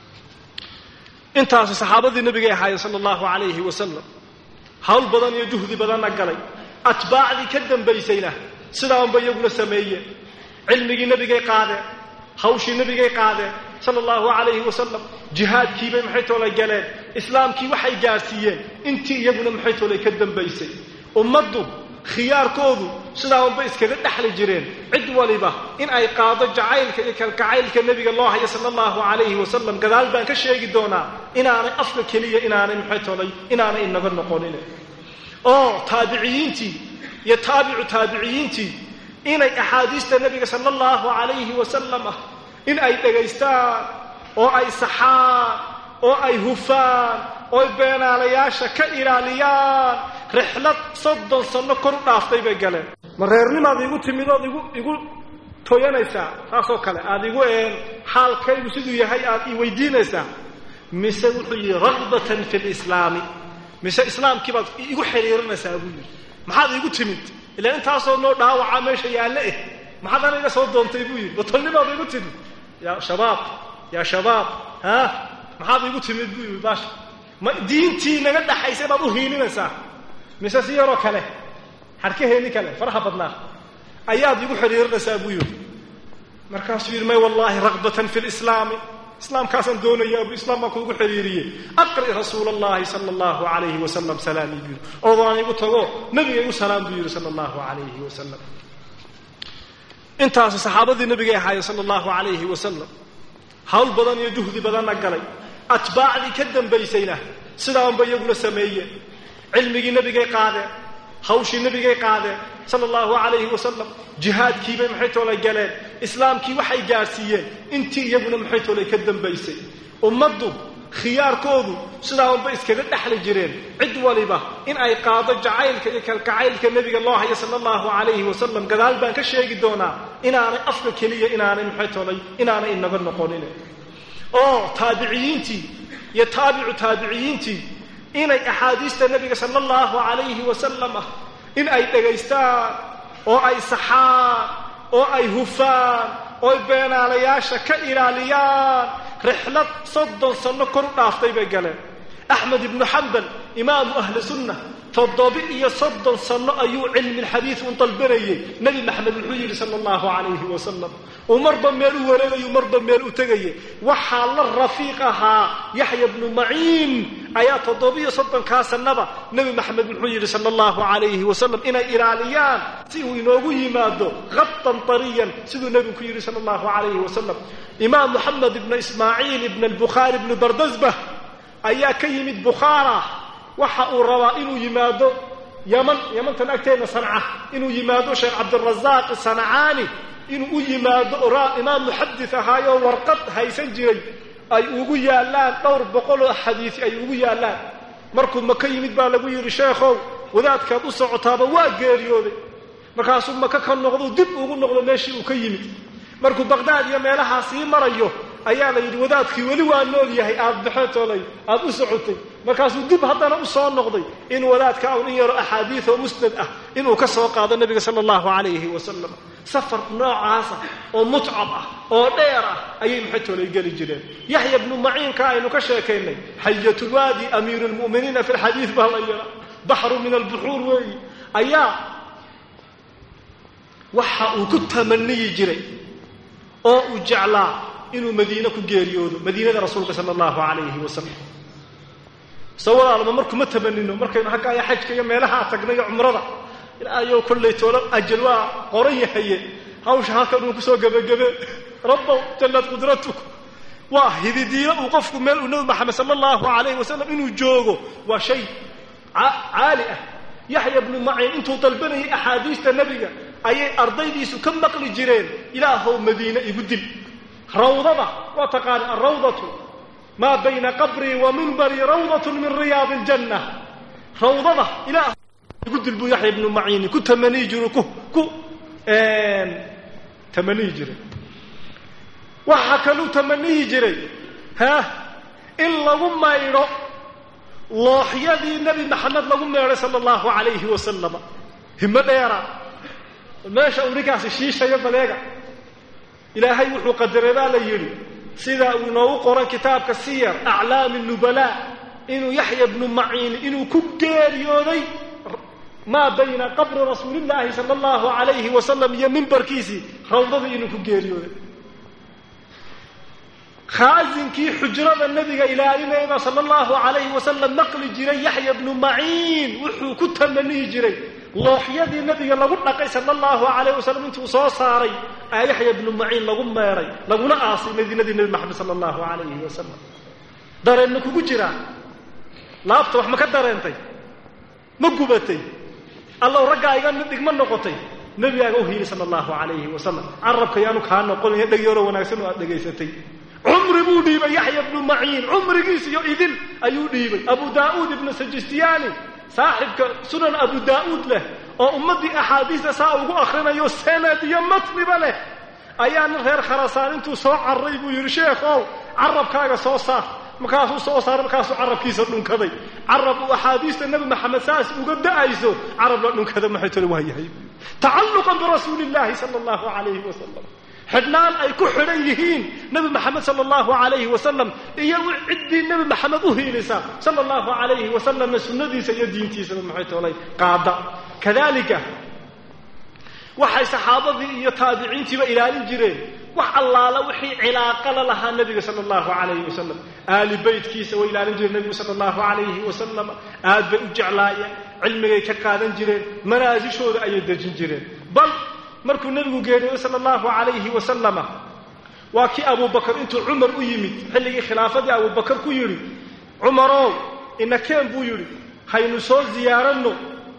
intaasi saxaabadii nabigay ahaayeen sala allahu alayhi wasalam hawl badan iyo juhdi badanna galay atbaacdii ka dambaysayna sidaanba iyaguna sameeyeen cilmigii nebigay qaadeen hawshii nebigay qaadeen sala allahu calayhi wasalam jihaadkiibay maxay toolay galeen islaamkii waxay gaadhsiiyeen intii iyaguna maxay toolay ka dambaysay ummaddu khiyaarkoodu sidaaunba iskaga dhexli jireen cid waliba in ay qaado jacaylka iyo kalgacaylka nebiga loo hayo sala allahu calayhi wasalam gadaal baan ka sheegi doonaa inaanay afka keliya inaanay maxay toolay inaanay inaga noqonin oo taabiciyiintii iyo taabicu taabiciyiintii inay axaadiista nebiga sala allahu calayhi wasalam ah in ay dhegaystaan oo ay saxaan oo ay hufaan oo ay beenaalayaasha ka ilaaliyaan rixlad soddon sanno kor u dhaaftay bay galeen ma reernimaad igu timid ood igu igu toyanaysaa saasoo kale aada igu een xaalkaygu siduu yahay aad ii weydiinaysaa mise wuxuu yidhi ragbatan fi lislaami mise islaamkii baad igu xidhiirinaysaa buu yidhi maxaad iigu timid ilaan intaasoo noo dhaawaca meesha yaalle eh maxaad ana iga soo doontay buu yidhi batolnimaad igu timid yaa shabaab yaa shabaab ha maxaad iigu timid buu yidhi baasha ma diintii naga dhaxaysay baad u hiilinaysaa mise si yaroo kale harkaheeni kale faraha badnaa ayaad igu xidhiirinaysaa buu yidhi markaasuu yidhi may wallaahi ragbatan fi lislaami islaamkaasaan doonayaa buu islaam baan kuugu xidhiiriyey aqri rasuula allahi sala allahu calayhi wasalam salaamii buu yidhi oodaan igu tago nabiga igu salaam buu yidhi sala allahu calayhi wasalam intaasi saxaabadii nabigay ahaayeen sala allahu calayhi wasalam hawl badan iyo juhdi badanna galay atbaacdii ka dambaysayna sidaanba iyaguna sameeyeen cilmigii nebigay qaadeen hawshii nebigay qaadeen sala allahu calayhi wasalam jihaadkiibay maxay toolay galeen islaamkii waxay gaadhsiiyeen intii iyaguna maxay toolay ka dambaysay ummaddu khiyaarkoodu sidaaunba iskaga dhexli jireen cid waliba in ay qaado jacaylka iyo kalgacaylka nebiga loo hayo sala allahu calayhi wasalam gadaal baan ka sheegi doonaa inaanay afka keliya inaanay maxay toolay inaanay inaga noqonin oo taabiciyiintii iyo taabicu taabiciyiintii inay axaadiista nebiga sala allahu calayhi wasalam ah in ay dhegaystaan oo ay saxaan oo ay hufaan oo ay beenaalayaasha ka ilaaliyaan rixlad soddon sanno kor u dhaaftay bay galeen axmed ibnu xambal imaamu ahli sunna toddobi iyo soddon sanno ayuu cilmilxadiid u dalbanayey nebi maxamed wuxuu yidhi sala allahu calayhi wasalam uu marba meel u wareegayu marba meel u tegayay waxaa la rafiiq ahaa yaxya bnu maciin ayaa toddobiyo soddonkaa sannaba nebi maxamed wuxuu yidhi sala allahu calayhi wasalam inay ilaaliyaan si uu inoogu yimaado khatan tariyan siduu nebigu ku yidhi sala allahu calayhi wasalam imaam moxamed ibna ismaaciil ibna albukhaari ibnu bardasbah ayaa ka yimid bukhaara waxa uu rabaa inuu yimaado yaman yamantan agteedna sanca inuu yimaado sheekh cabdirazaaq sanacaani inuu u yimaado imaam muxadis ahaayoo warqad haysan jiray ay ugu yaallaan dhowr boqoloo xadiisi ay ugu yaallaan markuu maka yimid baa lagu yidhi sheekhow wadaadkaad u socotaaba waa geeriyooday markaasuu maka ka noqdo dib ugu noqdo meeshii uu ka yimid markuu baqdaad iyo meelahaa sii marayo ayaa la yidhi wadaadkii weli waa nool yahay aada baxetoolay aada u socotay markaasuu dib haddana u soo noqday in wadaadka un in yaro axaadiid oo musnad ah inuu ka soo qaado nebiga sala allahu calayhi wasalam safar noocaasa oo mutcab ah oo dheer ah ayay maxaytoolay geli jireen yaxya bnu maciinka aynu ka sheekaynay xayatulwaadi amiiru lmu'miniina fi lxadiid baa la yidhaa baxru min albuxuur weeyi ayaa waxa uu ku tamaniyi jiray oo uu jeclaa inuu madiine ku geeriyoodo madiinada rasuulka sala allahu calayhi wasalam se walaalma markuma tamanino markaynu hagga aya xajka iyo meelahaa tagnay iyo cumrada ilaayo kollay toolo ajal waa qoran yahaye hawsha halkan uu kusoo gebagebe rabbow jallad qudratuk waa hididiilo uu qofku meel uu nebi maxamed sala allahu calayhi wasalam inuu joogo waa shay caali ah yaxya bnu maciin intuu dalbanayay axaadiista nebiga ayay ardaydiisu ka maqli jireen ilaahow madiine igu dil rawdada waa taqaani alrawdatu maa bayna qabrii wa mimbarii rawdatun min riyaadi aljanna rawdada ilaah igu dil buu yaxya ibnu maciini ku tamaniyi jiray ku ku tamaniyi jiray waxaa kaluu tamaniyi jiray ha in lagu maydho looxyadii nebi maxamed lagu meedhay sala allahu calayhi wasalama himo dheera meesha uu ninkaasi shiishayo baleega ilaahay wuxuu qadaray baa la yidhi sida uu inoogu qoran kitaabka siyar aclaami nubalaa inuu yaxya bnu maciin inuu ku geeriyooday maa bayna qabri rasuulillaahi sala allahu calayhi wasalam iyo mimbarkiisii rawdadii inuu ku geeriyooday khaasinkii xujrada nebiga ilaalinayba sala allahu calayhi wasalam maqli jiray yaxya bnu maciin wuxuu ku tamaniyi jiray looxyadii nebiga lagu dhaqay sala allahu calayh wasalam intuu soo saaray aa yaxya bnu maciin lagu meedhay laguna aasay madiinadii nebi maxamed sala allahu calayhi wasalam dareenna kugu jiraa laabta wax ma ka dareentay ma gubatay allow raggaa iga mid dhigma noqotay nebigaaga u hiili sala allahu calayhi wasalam carabka yaanu kaa noqonaya dhegyooro wanaagsan oo aad dhegaysatay cumri buu dhiibay yaxya bnu maciin cumrigiis iyo idin ayuu dhiibay abu daa'uud ibnu sajistiyaani saaxibka sunan abu daa'uud leh oo ummaddii axaadiista saa ugu akrinayo sanad iyo matniba leh ayaa nin reer kharasaan intuu soo carray buu yidhi sheekhow carabkaaga soo saar markaasuu soo saaray markaasuu carabkiisa dhunkaday carab uu axaadiista nebi maxamed saas uga da'ayso carab la dhunkada maxay tole waa yahay tacalluqan birasuuli illaahi sala allahu calayhi wasalam xidhnaan ay ku xidhan yihiin nebi maxamed sala allahu calayhi wasalam iyo ciddii nebi maxamed u hiilisa sala allahu calayhi wasalamna sunnadiisa iyo diintiisaba maxay toolay qaada kadalika waxay saxaabadii iyo taabiciintiiba ilaalin jireen wax allaala wixii cilaaqala lahaa nebiga sala allahu calayhi wasalam aali beytkiisa way ilaalin jireen nebigu sala allahu calayhi wasalam aad bay u jeclaayeen cilmigay ka qaadan jireen manaasishooda ayay dejin jireen bal markuu nebigu geeriyooday sala allahu calayhi wasalama waa kii abubakar intuu cumar u yimid xilligii khilaafadii abubakar ku yidhi cumarow inakeen buu yidhi haynu soo ziyaaranno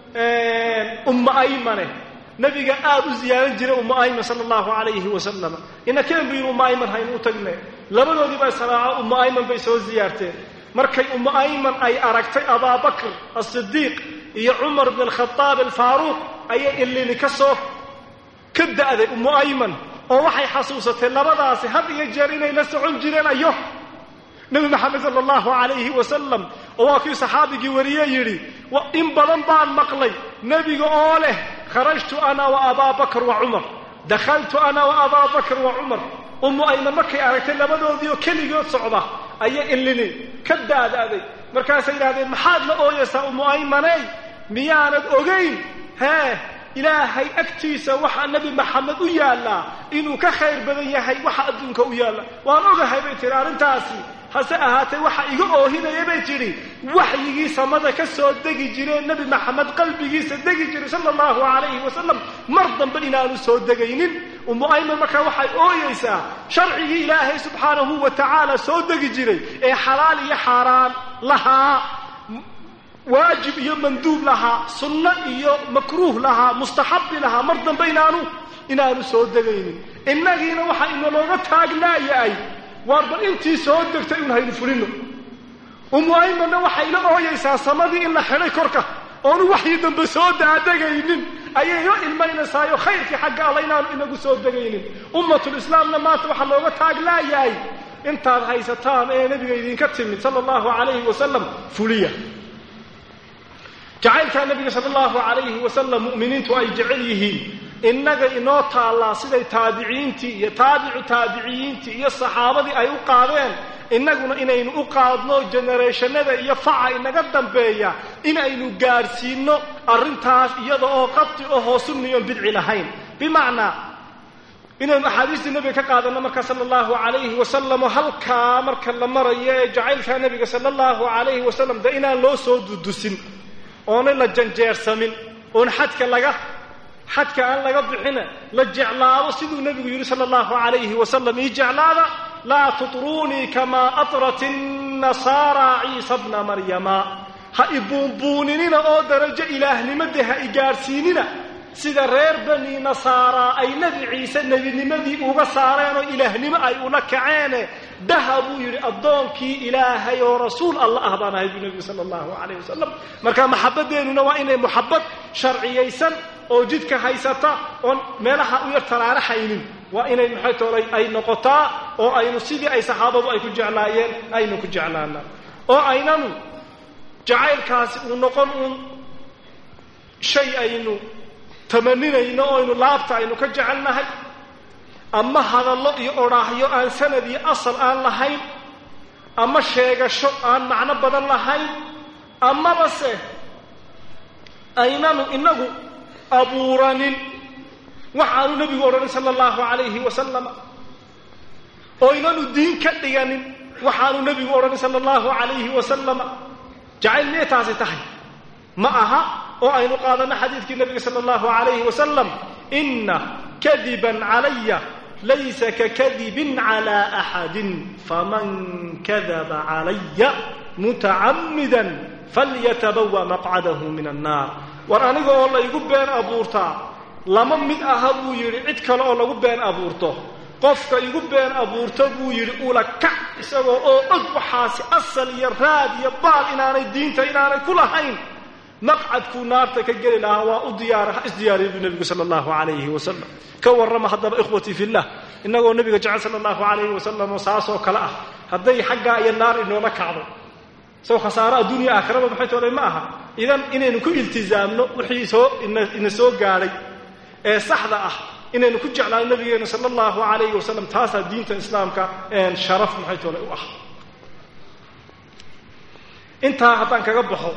umma aymane nebiga aad u ziyaaran jiray umma ayman sala allahu calayhi wasalama inakeen buu yidhi umma ayman haynu u tagne labadoodii baa saraaco umma ayman bay soo ziyaarteen markay umma ayman ay aragtay abaabakr asidiiq iyo cumar bn alkhadaab alfaaruuq ayay ilini ka soo ka da'day ummu ayman oo waxay xasuusatay labadaasi had iyo jeer inay la socon jireen ayo nebi maxamed sala allahu calayhi wasalam oo waa kii saxaabigii wariye yidhi in badan baan maqlay nebiga oo leh kharajtu ana wa abaa bakr wa cumar dakhaltu ana wa abaa bakr wa cumar ummu ayman markay aragtay labadoodii oo keligood socda ayay ilini ka daada'day markaasay yidhahdeen maxaad la ooyaysaa ummu aymaney miyaanad ogayn hee ilaahay agtiisa waxaa nebi maxamed u yaallaa inuu ka khayr badan yahay waxa adduunka u yaalla waan ogahay bay tihi arrintaasi hase ahaatee waxa iga oohinaya bay tidhi waxyigii samada ka soo degi jireen nebi maxamed qalbigiisa degi jiray sala allahu calayhi wasalam mar dambe inaanu soo degaynin ummu ayman markaa waxay ooyeysaa sharcigii ilaahay subxaanahu wa tacaala soo degi jiray ee xalaal iyo xaaraan lahaa waajib iyo manduub lahaa sunno iyo makruuh lahaa mustaxabi lahaa mar dambe inaanu inaanu soo degaynin innagiina waxa inalooga taagnaayahay waar bal intii soo degtay un haynu fulino umu aymanna waxay la ooyaysaa samadii in la xidhay korka oonu waxii dambe soo daadegaynin ayay la ilmaynaysaayo khayrkii xagga alla inaanu inagu soo degaynin ummatulislaamna maanta waxaa looga taaglaayahay intaad haysataan ee nebiga idinka timid sala allahu calayhi wasalam fuliya jacaylkaa nebiga sala allahu calayhi wasalam mu'miniintu ay jecel yihiin innaga inoo taallaa siday taabiciintii iyo taabicu taabiciyiintii iyo saxaabadii ay u qaadeen innaguna inaynu u qaadno genereeshanada iyo faca inaga dambeeya inaynu gaadhsiinno arrintaas iyada oo qati ohoo sunniyoon bidci lahayn bimacnaa inaynu axaadiistii nebiga ka qaadanno marka sala allahu calayhi wasalam oo halkaa marka la marayo ee jacaylkaa nebiga sala allahu calayhi wasalam dee inaan loo soo dudusin oonay la janjeersamin oon xadka laga xadka aan laga bixina la jeclaado siduu nebigu yidhi sala allahu calayhi wasalam ii jeclaada laa tutruunii kamaa atrat innasaara ciisa bna maryama ha ibuunbuuninina oo darajo ilaahnimade ha i gaadhsiinina sida reer bani nasaara ay nebi ciise nebinimadii uga saareen oo ilaahnimo ay ula kaceene dhaha buu yidhi addoonkii ilaahay oo rasuul alla ah baan ahay buu nebigu sala allahu calayh wasalam marka maxabadeennuna waa inay muxabad sharciyaysan oo jidka haysata oon meelaha u yar taraaraxaynin waa inay maxay toolay ay noqotaa oo aynu sidii ay saxaabadu ay ku jeclaayeen aynu ku jeclaana oo aynanu jacaylkaasi uu noqon uun shay aynu tamaninayno oo aynu laabta aynu ka jecelnahay ama hadallo iyo odhaahyo aan sanad iyo asal aan lahayn ama sheegasho aan macno badan lahayn amabase aynanu inagu abuuranin waxaanu nebigu odhanin sala allahu calayhi wasalam oo aynanu diin ka dhiganin waxaanu nebigu odhanin sala allahu calayhi wasalama jacayl miyay taasi tahay ma aha oo aynu qaadanno xadiidkii nebiga sala allahu calayhi wasalam inna kadiban calaya laysa kakadibin calaa axadin faman kadaba calaya mutacammidan falyatabawa maqcadahu min annaar war aniga oo laygu been abuurtaa lama mid aha buu yidhi cid kale oo lagu been abuurto qofka igu been abuurto buu yidhi ula kac isagoo oo og waxaasi asal iyo raad iyo baal inaanay diinta inaanay ku lahayn maqcadkuu naarta ka geli lahaa waa u diyaara ha isdiyaariya buu nebigu sala allahu calayhi wasalam ka warrama haddaba ikhwatii fillah innagoo nebiga jecel sala allahu calayhi wasalam oo saasoo kale ah hadday xaggaa iyo naar inoola kacdo isagoo khasaaro adduunya aakhiraba maxay toolay ma aha idan inaynu ku iltizaamno wixii soo ina soo gaadhay ee saxda ah inaynu ku jeclaano nabigeena sala allahu calayhi wasalam taasaa diinta islaamka sharaf maxay toolay u ah intaa haddaan kaga baxo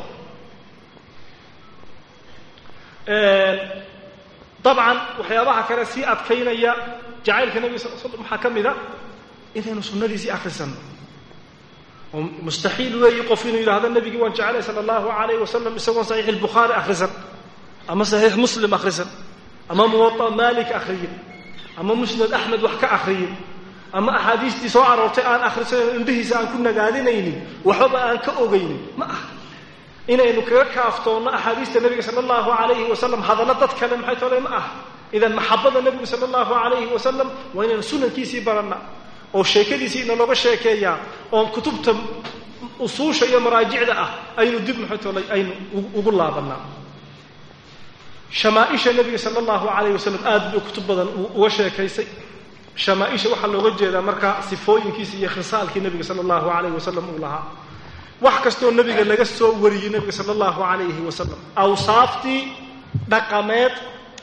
dabcan waxyaabaha kale sii adkaynaya jacaylka nebiga sal slam waxaa ka mid a inaynu sunnadiisii akhrisanno oo mustaxiil weeyi qof inuu yidhahdo nebigii waan jecelay sala allahu calayh wasalam isagoon saxiix albukhaari akhrisan ama saxiix muslim akhrisan ama muwaa maalik akhriyin ama musnad axmed wax ka akhriyin ama axaadiistii soo aroortay aan akhrisanan indhihiisa aan ku nagaadinaynin waxbaba aan ka ogaynin ma aha inaynu kaga kaaftoonno axaadiista nebiga sala allahu calayhi wasalam hadallo dad kale maxay tole ma aha idan maxabada nebigu sala allahu calayhi wasalam waa inaynu sunankiisii baranna oo sheekadiisii inalooga sheekeeyaa oon kutubta usuusha iyo maraajicda ah aynu dib maxay tolay aynu ugu laabannaa shamaaisha nebiga sala allahu calayh wasalam aad buu kutub badan uga sheekaysay shamaaisha waxaa looga jeedaa markaa sifooyinkiisa iyo khisaalkii nebiga sala allahu calayh wasalam uu lahaa wax kastoo nebiga laga soo wariyey nebiga sala allahu calayhi wasalam awsaaftii dhaqameed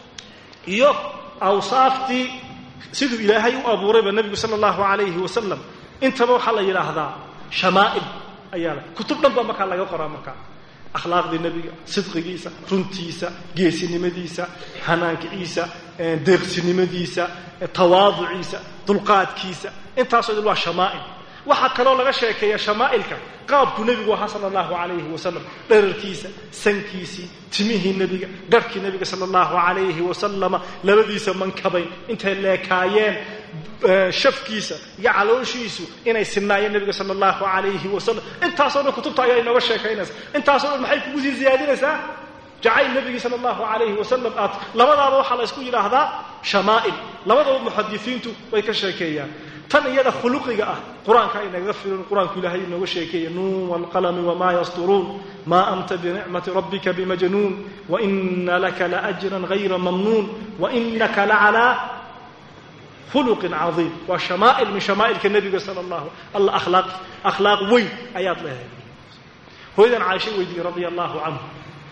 iyo awsaaftii siduu ilaahay u abuurayba nebigu sala allahu calayhi wasalam intaba waxaa la yidhaahdaa shamaa'il ayaa la kutub dhan baa markaa laga qoraa markaa akhlaaqdii nebiga sidqigiisa runtiisa geesinimadiisa hanaankiisa deeqsinimadiisa tawaaduciisa dulqaadkiisa intaasoo dhan waa shamaa'il waxaa kaloo laga sheekeeya shamaa'ilka qaabkuu nebigu ahaa sala allahu calayhi wasalam dherarkiisa sankiisii timihii nebiga garhkii nebiga sala allahu calayhi wasalama labadiisa mankabay intay leekaayeen shafkiisa iyo calooshiisu inay sinaayeen nebiga sala allahu calayhi wasalam intaasoo dhan kutubta ayaa inooga sheekaynaysa intaasoo dhan maxay kugu sii ziyaadinaysaa jacayl nebigii sala allahu calayhi wasalam aad labadaaba waxaa la ysku yidhaahdaa shamaa'il labadaba muxadisiintu way ka sheekeeyaan tan iyada khuluqiga ah qur-aanka aynaga firin qur-aanku ilaahay inooga sheekeeya nuun waalqalami wamaa yasturuun maa anta binicmati rabbika bimajnuun waina laka laajran hayra mamnuun wainaka lacalaa khuluqin cadiim waa shamaa'il min shamaa'ilka nebiga sala allahu alla akhlaaq akhlaaq weyn ayaad leedahay hooyadan caaisha weydiiyey radia allahu canhu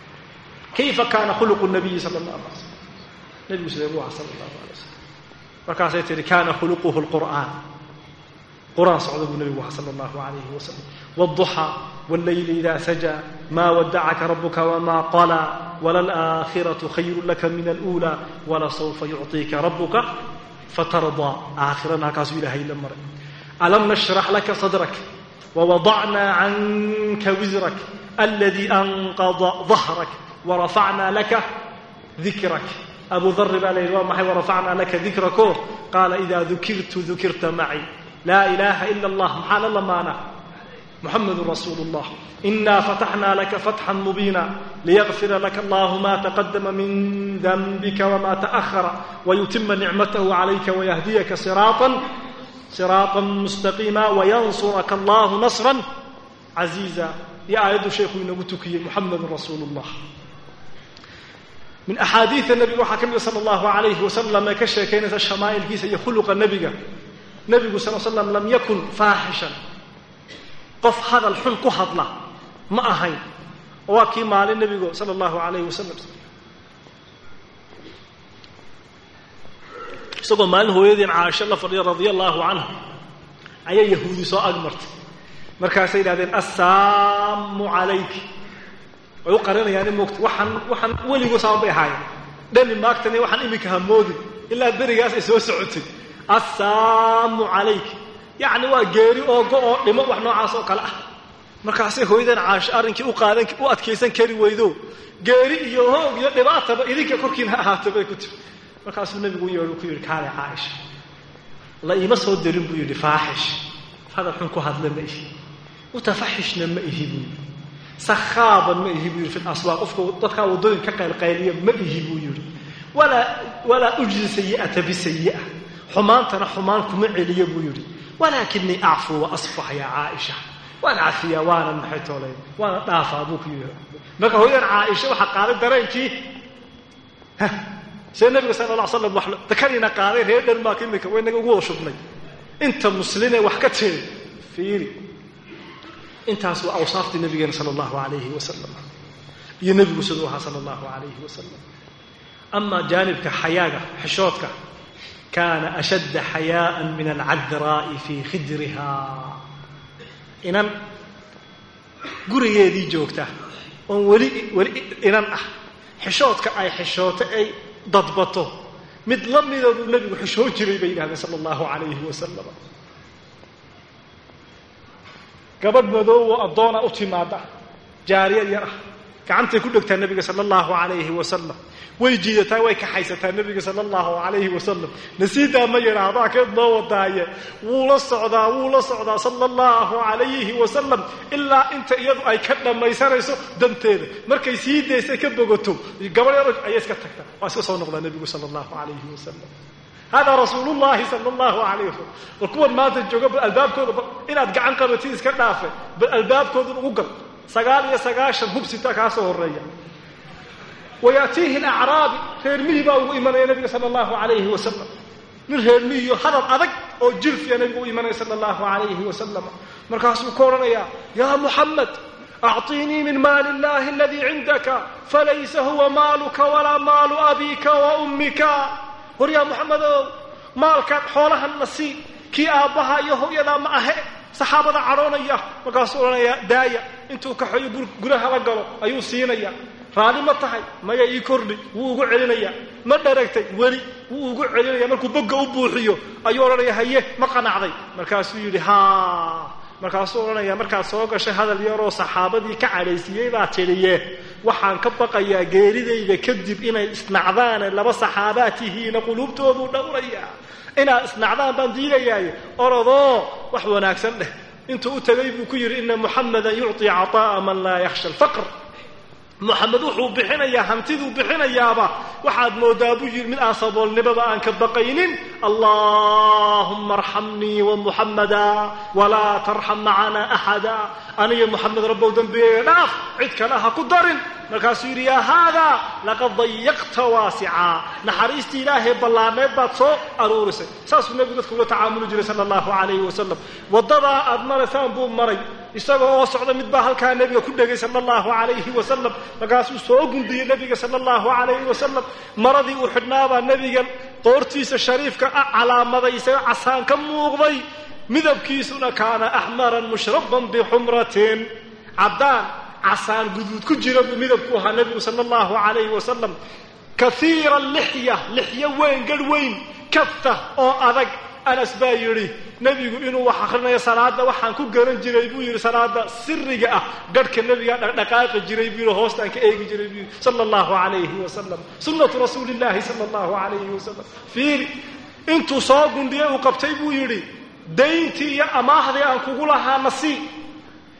kayfa kaana khuluqu nabiyi sala allahu alay slam nebigu sidee buu aha sala allahu alay wasalam markaasay tihi kana khuluquhu lqur'aan qur'aan socda buu nebigu aha sala allahu calayhi wasalam wاlduxaa wاllayli ida sajaa maa wadacaka rabuka wma qalaa walalaakhiratu khayru laka min alأuulى walasawfa yucطiika rabuka fatardaa aakhirana halkaasuu ilahay la maray alam nashrax laka sadrak wawadacnaa canka wisrak aladii anqada dahrak warafacnaa laka dikrak abu dari baa la yidhi waa maxay warafacnaa laka dikrako qaala idaa dukirtu dukirta maci laa ilaaha ila allah maxaa la lamaana محمد رسول الله إنا فتحنا لك فتحا مبينا ليغفر لك الله ما تقدم من ذنبك وما تأخر ويتم نعمته عليك ويهديك صراطا صراطا مستقيما وينصرك الله نصرا عزيزا يا آيات شيخ نبتكي محمد رسول الله من أحاديث النبي وحكم صلى الله عليه وسلم كشكينة الشمائل كيس يخلق النبي نبي صلى الله عليه وسلم لم يكن فاحشا qof hadal xun ku hadla ma ahayn waa kii maalin nebigu sala allahu calayhi wasalam isagoo maalin hooyadiin caasho la fadhiya radia allahu canha ayaa yahuudi soo agmartay markaasay yidhahdeen assaamu calayki way u qarinayaan in moogta waxaan waxaan weligu saban bay ahaayeen dhani maagtani waxaan iminka hamoodin ilaa berigaas ay soo socotay assaamu calayki yacni waa geeri oo go oo dhimo wax noocaas oo kale ah markaasay hooyadan caasho arrinkii u qaadan u adkaysan kari weydo geeri iyo hoog iyo dhibaataba idinka korkiina ha ahaato bay ku tiri markaasuu nebigu u yeedhu ku yidhi kaale caaisha la iima soo dirin buu yidhi faaxish hadal xun ku hadla ma ihi mutafaxishna ma ihi buu yidhi sakhaaban ma ihi buu yidhi fi laswaaq qofka dadkaa waddooyin ka qaylqayliya ma ihi buu yidhi walaa walaa ujzi sayi'ata bisayi'a xumaantana xumaan kuma celiyo buu yidhi walaakinii acfuu wa asfax yaa caaisha waan cafiyaa waanan maxay toolay waana dhaafaa buu ku yidhi marka hooyadan caaisha waxaa qaaday dareenkii see nabiga sala alla ly slam wax dakadiina qaaday reer dhanmaak imika way naga ugu wada shubnay inta muslimee wax ka tiri fiiri intaas waa awsaaftii nabigeena sala allahu alayhi wasalam iyo nebigu siduu ahaa sala allahu alayhi wasalam amaa jaanibka xayaaga xishoodka kaana ashadda xayaa'an min alcadraa'i fii khidriha inan gurigeedii joogta oon weli weli inan ah xishoodka ay xishooto ay dadbato mid la mida buu nebigu xishoon jiray bay yidhahdeen sala allahu calayhi wasalam gabadh madoobo addoona u timaada jaariyad yar ah gacantay ku dhegtaa nebiga sala allahu calayhi wasalam way jiidataa way kaxaysataa nebiga sala allahu calayhi wasalam nasiidaa ma yidhaahdaa keed noo wadaaye wuu la socdaa wuu la socdaa sala allahu calayhi wasalam ilaa inta iyadu ay ka dhammaysanayso danteeda markay sii daysay ka bogato gabadh yar ayay iska tagtaa waa iska soo noqdaa nebigu sala allahu calayhi wasalam hada rasuul llahi sala allahu alayh wasalam bal kuwan maanta jooga bal albaabkooda bal inaad gacan qabatid iska dhaafe bal albaabkoodan ugu gal sagaal iyo sagaashan hubsita kaa soo horeeya wayaatiihi alacraabi reer mihi baa ugu imanaya nabiga sala allahu alayhi wasalam nin reer mihiyo hadal adag oo jirfiya nabigu u imanaya sala allahu alayhi wasalam markaasuu ku odhanayaa yaa muxamed acطinii min maali illahi aladii cindaka falaysa huwa maaluka walaa maalu abika wa ummika war yaa muxamedow maalkan xoolahan na sii kii aabbaha iyo hooyadaa ma ahe saxaabada cadhoonaya markaasuu odhanayaa daaya intuu kaxeeyo guraha la galo ayuu siinaya raalli ma tahay maya ii kordhi wuu ugu celinayaa ma dharagtay weli wuu ugu celinaya markuu bogga u buuxiyo ayuu odhanaya haye ma qanacday markaasuu yidhi ha markaasuu odhanaya markaad soo gashay hadal yaroo saxaabadii ka cadhaysiiyey baa tidhiye waxaan ka baqayaa geeridayda kadib inay isnacdaane laba saxaabaa tihiina quluubtooduu dhowraya inaad isnacdaan baan diidayaaye orodoo wax wanaagsan dheh intuu u tegay buu ku yidhi ina muxamedan yucطi caطaa'a man laa yakhsha alfaqr muxamed wuxuu bixinayaa hantiduu bixinayaaba waxaad moodaa buu yidhi mid aan saboolnimada aan ka baqaynin allahuma arxamnii wamuxamada walaa tarxam macana axada aniyo muxamed rabbow dembigeega dhaaf cid kale ha ku darin markaasuu yidhi yaa haadaa laqad dayaqta waasicaa naxariistii ilaahay ballaarneed baad soo aruurisay saasuu nebigu dadka ula tacaamuli jiray sala allahu calayhi wasalam waddadaa aad maraysaan buu maray isagoo oo socda mid baa halkaa nebiga ku dhegay sala allahu calayhi wasalam markaasuu soo gundiyey nebiga sala allahu calayhi wasalam maradii uu xidhnaabaa nebiga qoortiisa shariifka ah calaamaday isaga casaan ka muuqday midabkiisuna kaana axmaran mushraban bixumratin caddaan casaan guduud ku jira buu midabku ahaa nebigu sala allahu calayhi wasalam kaiira lixya lixyo weyn garh weyn kafta oo adag anas baa yidhi nebigu inuu wax akrinayo salaada waxaan ku garan jiray buu yidhi salaada siriga ah garhka nebigaa dhaqdhaqaaqi jiray buu yidhi hoostaan ka eegi jiray buu yidhi sala allahu calayhi wasalam sunnatu rasuuli illahi sala allahu calayhi wasalam fiiri intuu soo gundhiyey uu qabtay buu yidhi dayntii iyo amaahdii aan kugu lahaa nasiib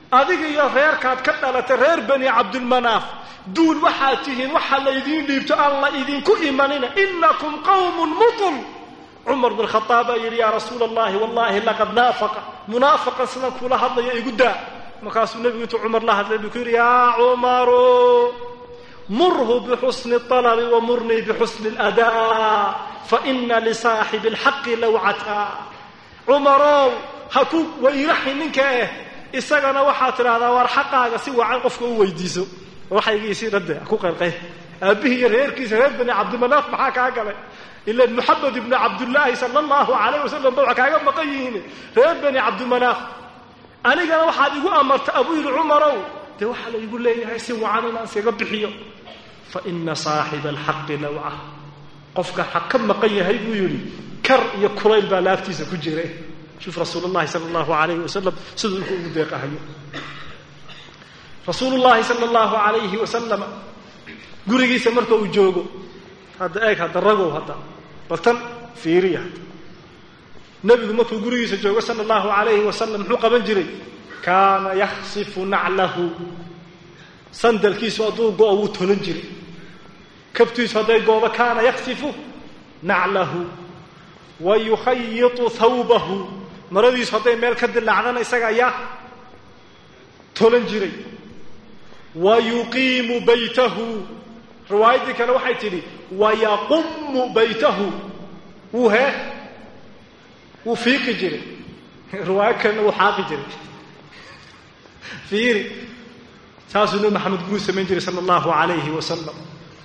adiga iyo reerkaad ka dhalatay reer bani cabdilmanaaf duul waxaad tihiin waxa laydiin dhiibto aan la idinku imanina inakum qawmun mutul cumar bin khaaab baa yidhi yaa rasuula allahi wallahi laqad naafaqa munaafaqan sidan kula hadlaya igu daa markaasuu nebigu intuu cumar la hadlay buu ku yidhi yaa cumaru murhu bixusni alabi wa murnii bixusni aladaa faina lisaaxibi alxaqi lawcata cumarow ha ku wayraxi ninka eh isagana waxaad tidhahdaa waar xaqaaga si wacan qofka u weydiiso waxaygiisii dhade ku qaylqay aabbihii iyo reerkiisa reer bani cabdimanaaf maxaa kaa galay ilan moxamed ibnu cabdullaahi sala allahu calayh wasalam ba wax kaaga maqan yihiin reer bani cabdimanaaf anigana waxaad igu amarta abuu yidhi cumarow dee waxaa la igu leeyahay si wacan inaan iskaga bixiyo fa ina saaxiba alxaqi lawca qofka xaq ka maqan yahay buu yidhi kar iyo kulayl baa laaftiisa ku jira shuf rasuul llahi sala allahu alayhi wasalam siduu ilku ugu deeqahayo rasuulu llahi sala allahu alayhi wasalam gurigiisa marka uu joogo hadda eeg hadda ragow hadda bal tan fiiriya nebigu markuu gurigiisa joogo sala allahu alayhi wasalam muxuu qaban jiray kaana yaksifu naclahu sandalkiisu hadduu go-o wuu tolan jiray kabtiisu hadday goodo kaana yaksifu naclahu wa yukhayitu thawbahu maradiisu hadday meel ka dilaacdana isaga ayaa tolan jiray wa yuqiimu baytahu riwaayaddii kale waxay tidhi wayaqumu baytahu wuu hee wuu fiiqi jiray riwaayo kalena wuu xaaqi jiray fiiri saasuu nabi maxamed guruu samayn jiray sala allahu alayhi wasalam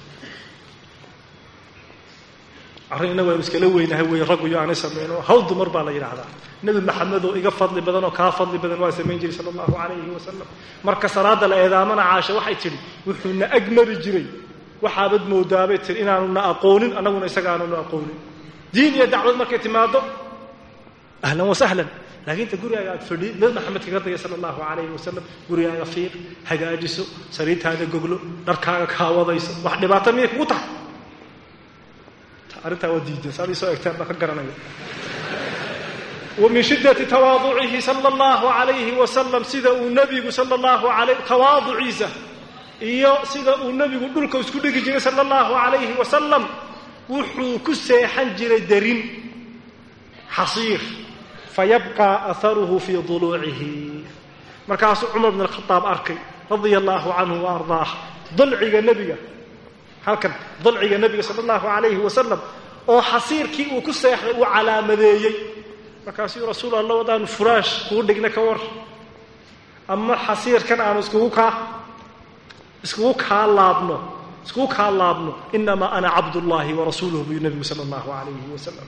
arrinna waynu iskala weynahay wey raggu iyo aanay samayno hawl dumar baa la yidhaahdaa nebi maxamed oo iga fadli badan oo kaa fadli badan waa samayn jiray sala allahu calayhi wasalam marka salaada la eedaamana caasha waxay tidhi wuxuuna ag mari jiray waxaabad moodaabay tiri inaanuna aqoonin annaguna isaga aananu aqoonin diin iyo dacwad markay timaado ahlan wa sahlan laakiin ta gurigaaga aad fadhi nebi maxamed kaga dagay sala allahu calayhi wasalam gurigaaga fiiq hagaajiso sariirtaada goglo dharkaaga kaawadayso wax dhibaato miyay kugu tahay arrintaa waa diideen saad isoo egteen baan ka garanaya wa min shiddati tawaaducihi sala allahu calayhi wasalam sida uu nebigu sala allahu alay tawaaduciisa iyo sida uu nebigu dhulka isku dhigi jiray sala allahu calayhi wasalam wuxuu ku seexan jiray darin xasiir fayabqaa aharuhu fii duluucihi markaasuu cumar bn alkhadaab arkay radia allahu canhu wa ardaah dalciga nebiga halkan dalciga nebiga sala allahu calayhi wasalam oo xasiirkii uu ku seexday uu calaamadeeyey markaasuu rasuul alla wadaanu furaash kuu dhigna ka war ama xasiirkan aanu iskugu kaa iskugu kaa laabno iskugu kaa laabno inamaa ana cabdullaahi warasuuluhu buu nebigu sala allahu calayhi wasalam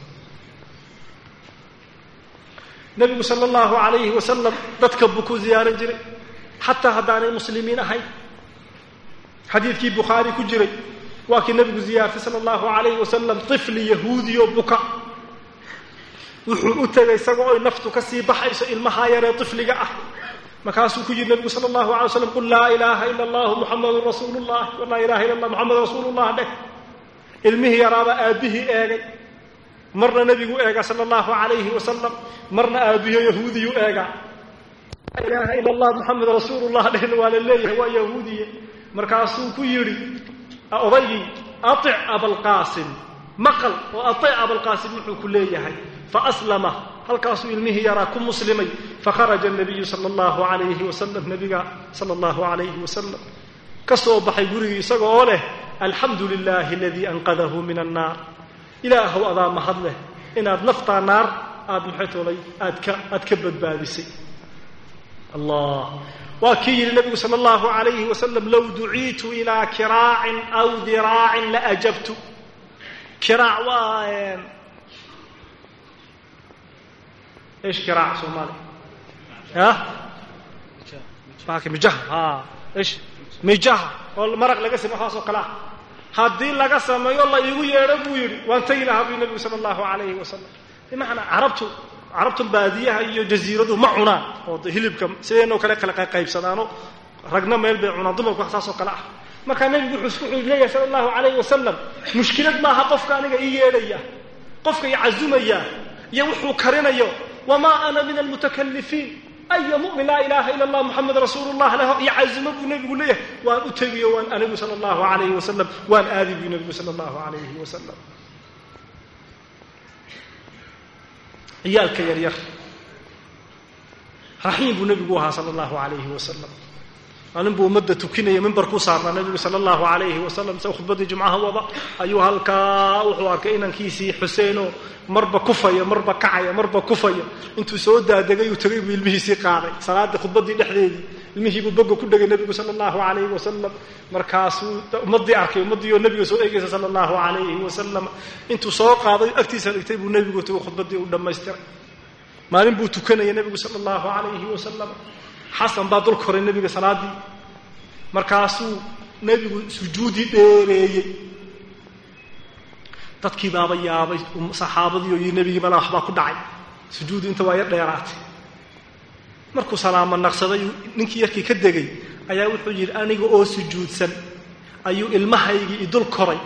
nebigu sala allahu calayhi wasalam dadka buu ku ziyaaran jiray xataa haddaanay muslimiin ahayn xadiidkii bukhaari ku jiray waa kii nebigu ziyaartay sala allahu calayhi wasalam tifli yahuudiyo buka wuxuu u tegay isagoo oy naftu ka sii baxayso ilmahaa yaree tifliga ah markaasuu ku yidhi nebigu sala allahu alay waslam qul laa ilaaha ila allahu muxamadun rasuulu llah laa ilaha illa allah muxamed rasuulullah dheh ilmihii yaraabaa aabbihii eegay marna nebigu eega sala allahu calayhi wasalam marna aabbihiyo yahuudiyu eega laa ilaaha ila allah muxamed rasuulullah dhehna waa la leeyahay waa yahuudiye markaasuu ku yidhi odaygii aic abalqaasim maqal oo aic abalqaasim wuxuu ku leeyahay faaslama halkaasuu ilmihii yaraa ku muslimay fakharaja nabiyu sala allahu alayhi wasalam nabiga sala allahu alayhi wasalam ka soo baxay gurigii isaga oo leh alxamdu lilahi aladii anqadahu min annaar ilaahow adaa mahad leh inaad naftaa naar aada maxaytoolay aad ka aad ka badbaadisay allah waa kii yidhi nabigu sala allahu alayhi wasalam low duciitu ilaa kiraacin aw diraacin la ajabtu kiraac waa ايش كراع صومالي ها باكي مجاه ها ايش مجاه oo maraq laga sameeyo xaas oo kala hadii laga sameeyo la igu yeero buu yiri waan tagi lahaa bi nabi sallallahu alayhi wasallam imaana arabtu arabtu baadiyaha iyo jasiiradu ma cunaan oo hilibka sideenoo kale kala qaybsadaano ragna meel bay cunaan dumarku wax saas oo kala ah marka nabigu wuxuu isku leeyahay sallallahu alayhi wasallam mushkilad ma aha qofka aniga ii yeedhaya qofka i azumaya iyo wuxuu karinayo wamaa ana min almutakalifiin aya mu'min laa ilaaha ila allah muxamed rasuulullah leh iyo casimo buu nebigu leeyahay waan u tegiyo waan anigu sala allahu calayhi wasalam waan aadi buu nebigu sala allahu calayhi wasalam ciyaalka yaryar raxiim buu nebigu ahaa sala allahu calayhi wasalam maalin buu ummadda tukinaya mimbarkuu saarnaa nebigu sala allahu calayhi wasalam se khudbaddii jumcaha wada ayuu halkaa wuxuu arkay inankiisii xuseenoo marba kufaya marba kacaya marba kufaya intuu soo daadegay uu tegay buu ilmihiisii qaaday salaadii khudbaddii dhexdeedii ilmihiibuu boga ku dhegay nebigu sala allahu calayhi wasalam markaasuu ummaddii arkay ummaddii oo nebiga soo eegaysa sala allahu calayhi wasalam intuu soo qaaday agtiisa dhigtay buu nebigu tegay khudbaddii u dhammaystiray maalin buu tukanaya nebigu sala allahu calayhi wasalam xasan baa dul koray nebiga salaaddii markaasuu nebigu sujuudii dheereeyey dadkii baaba yaabay saxaabadii oo yii nebigii mala waxbaa ku dhacay sujuudu inta waa yar dheeraatay markuu salaamo naqsaday ninkii yarkii ka degay ayaa wuxuu yidhi aniga oo sujuudsan ayuu ilmahaygii idul koray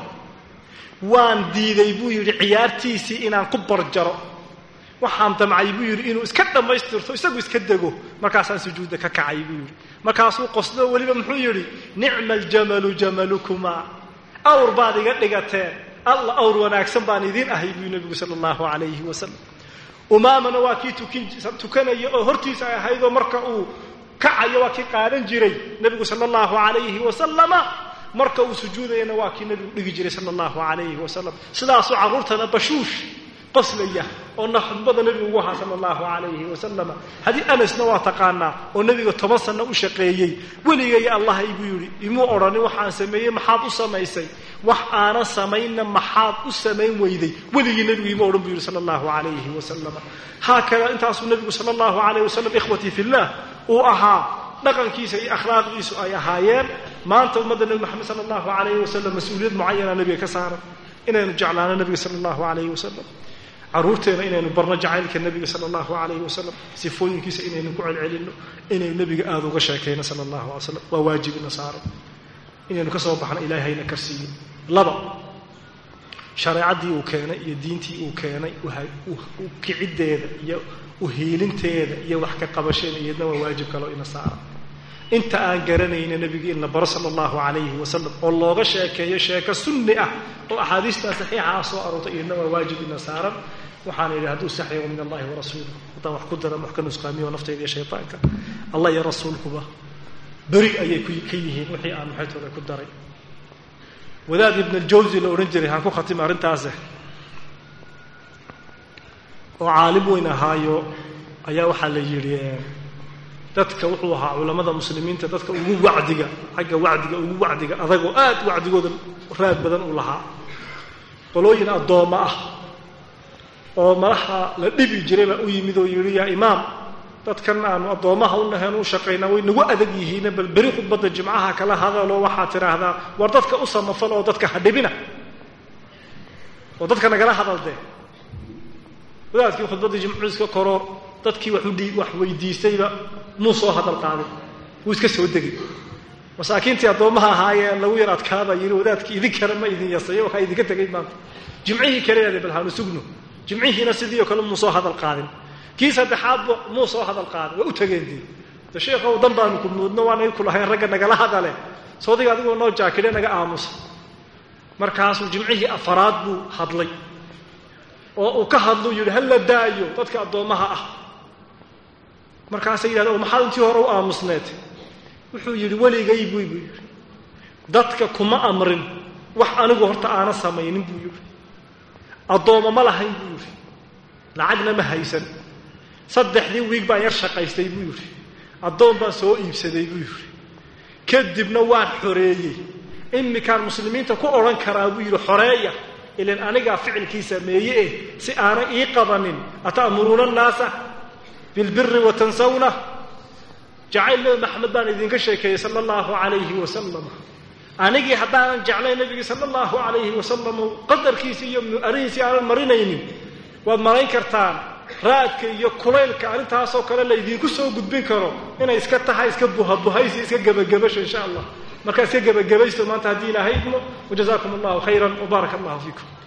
waan diiday buu yidhi ciyaartiisii inaan ku barjaro waxaan damcay buu yidhi inuu iska dhammaystirto isagu iska dego markaasaan sujuudda ka kacay buu yidhi markaasuu qosdo weliba muxuu yidhi nicma aljamalu jamalukumaa awr baad iga dhigateen alla awr wanaagsan baan idiin ahay buu nebigu sala allahu calayhi wasalam umaamana waa kii tukanaya oo hortiisa ay ahaydoo marka uu kacayo waa kii qaadan jiray nebigu sala allahu calayhi wasalama marka uu sujuudayana waa kii nebigu dhigi jiray sala allahu calayhi wasalam sidaasuu carruurtana bashuush qoslaya oo naxudbada nebigu ugu ahaa sala allahu calayhi wasalama haddii anasna waa taqaanaa oo nebiga toban sanno u shaqeeyey weligay allahay buu yidhi imuu odhanin waxaan sameeyey maxaad u samaysay wax aanan samaynna maxaad u samayn weyday weligii nebigu ima odhan buu yidhi sala allahu calayhi wasalama haakada intaasuu nebigu sala allahu calayh wasalam ikhwatii fillah uu ahaa dhaqankiisa iyo akhlaaqdiisu ay ahaayeen maanta ummadda nebi maxamed sala allahu calayhi wasalam mas-uuliyad mucayana nebiga ka saaran inaynu jeclaano nebiga sala allahu calayhi wasalam caruurteena inaynu barno jacaylka nebiga sala allahu calayhi wasalam sifooyinkiisa inaynu ku celcelinno inaynu nebiga aada uga sheekayno sala allahu alay slam waa waajibina saaran inaynu ka soo baxno ilaahayna karsiiyo laba shareecaddii uu keenay iyo diintii uu keenay kiciddeeda iyo uhiilinteeda iyo wax ka qabasheeda iyadna waa waajib kaloo ina saaran inta aan garanayna nebiga in la baro sala allahu calayhi wasalam oo looga sheekeeyo sheeko sunni ah oo axaadiistaa saxiixa ah soo aroortay iyadna waa waajib ina saaran waxaana yidhi hadduu saxyago min allahi warasuulih haddaan wax ku dara wax ka nusqaamiyo naftayda iyo shaytaanka allah iyo rasuulkuba beri ayay ka yihiin wixii aan maxaytooda ku daray wadaad ibn aljawsi la odhan jiray haan ku khatima arrintaase oo caalim weyn ahaayo ayaa waxaa la yidhi dadka wuxuu ahaa culammada muslimiinta dadka ugu wacdiga xagga wacdiga ugu wacdiga adagoo aad wacdigooda raad badan uu lahaa qolooyin addoommo ah oo madaxa la dhibi jiray baa u yimid oo yidhi yaa imaam dadkan aanu addoommaha u nahayn u shaqaynaa way nagu adag yihiine bal beri khudbadda jimcaha kala hadaloo waxaad tidhaahdaa war dadka u samafal oo dadka ha dhibina oo dadka nagala hadaldee wadaadkii khudbaddii jimcu iska koro dadkii wax weydiistayba muu soo hadal qaaday wuu iska soo degay masaakiintii addoommaha ahaayeen lagu yar adkaabaa yidhi wadaadkii idinkana ma idin yasayo waxaa idinka tegay maanta jimcihii kaleeade bal haanu sugno jimcihiina sidii oo kale muu soo hadal qaadin kii saddexaadba muu soo hadal qaadin waa u tegeen dii de sheekhow dan baanu ku muudno waanay ku lahayn ragga nagala hadale soodiga adigoo noo jaakidhe naga aamusa markaasuu jimcihii afaraad buu hadlay oo uu ka hadluu yidhi ha la daayo dadka addoommaha ah markaasay yidhahda o maxaad intii hore u aamusneed wuxuu yidhi weligay buy buu yidhi dadka kuma amrin wax anigu horta aana samaynin buu yidhi addoommo ma lahayn buu yidhi lacagna ma haysan saddexdii wiig baan yar shaqaystay buu yidhi addoon baan soo iibsaday buu yidhi kadibna waan xoreeyey imikaan muslimiinta ku odhan karaa buu yidhi xoreeya ilan anigaa ficilkii sameeye eh si aanay ii qabanin ata'muruuna annaasa bilbiri wa tansawna jacayl nebi maxamed baan idinka sheekeeyey sala allahu calayhi wasalam anigii haddaanan jeclay nebigii sala allahu calayhi wasalam qadarkiisi iyo arihiisii aanan marinaynin waad marayn kartaan raadka iyo kulaylka arrintaasoo kale la idinku soo gudbin karo inay iska tahay iska buhabuhaysi iska gebagabasho insha allah markaa iska gebagabaysto maanta haddii ilaahay idmo wajazaakum allahu khayran wbaaraka allahu fiikum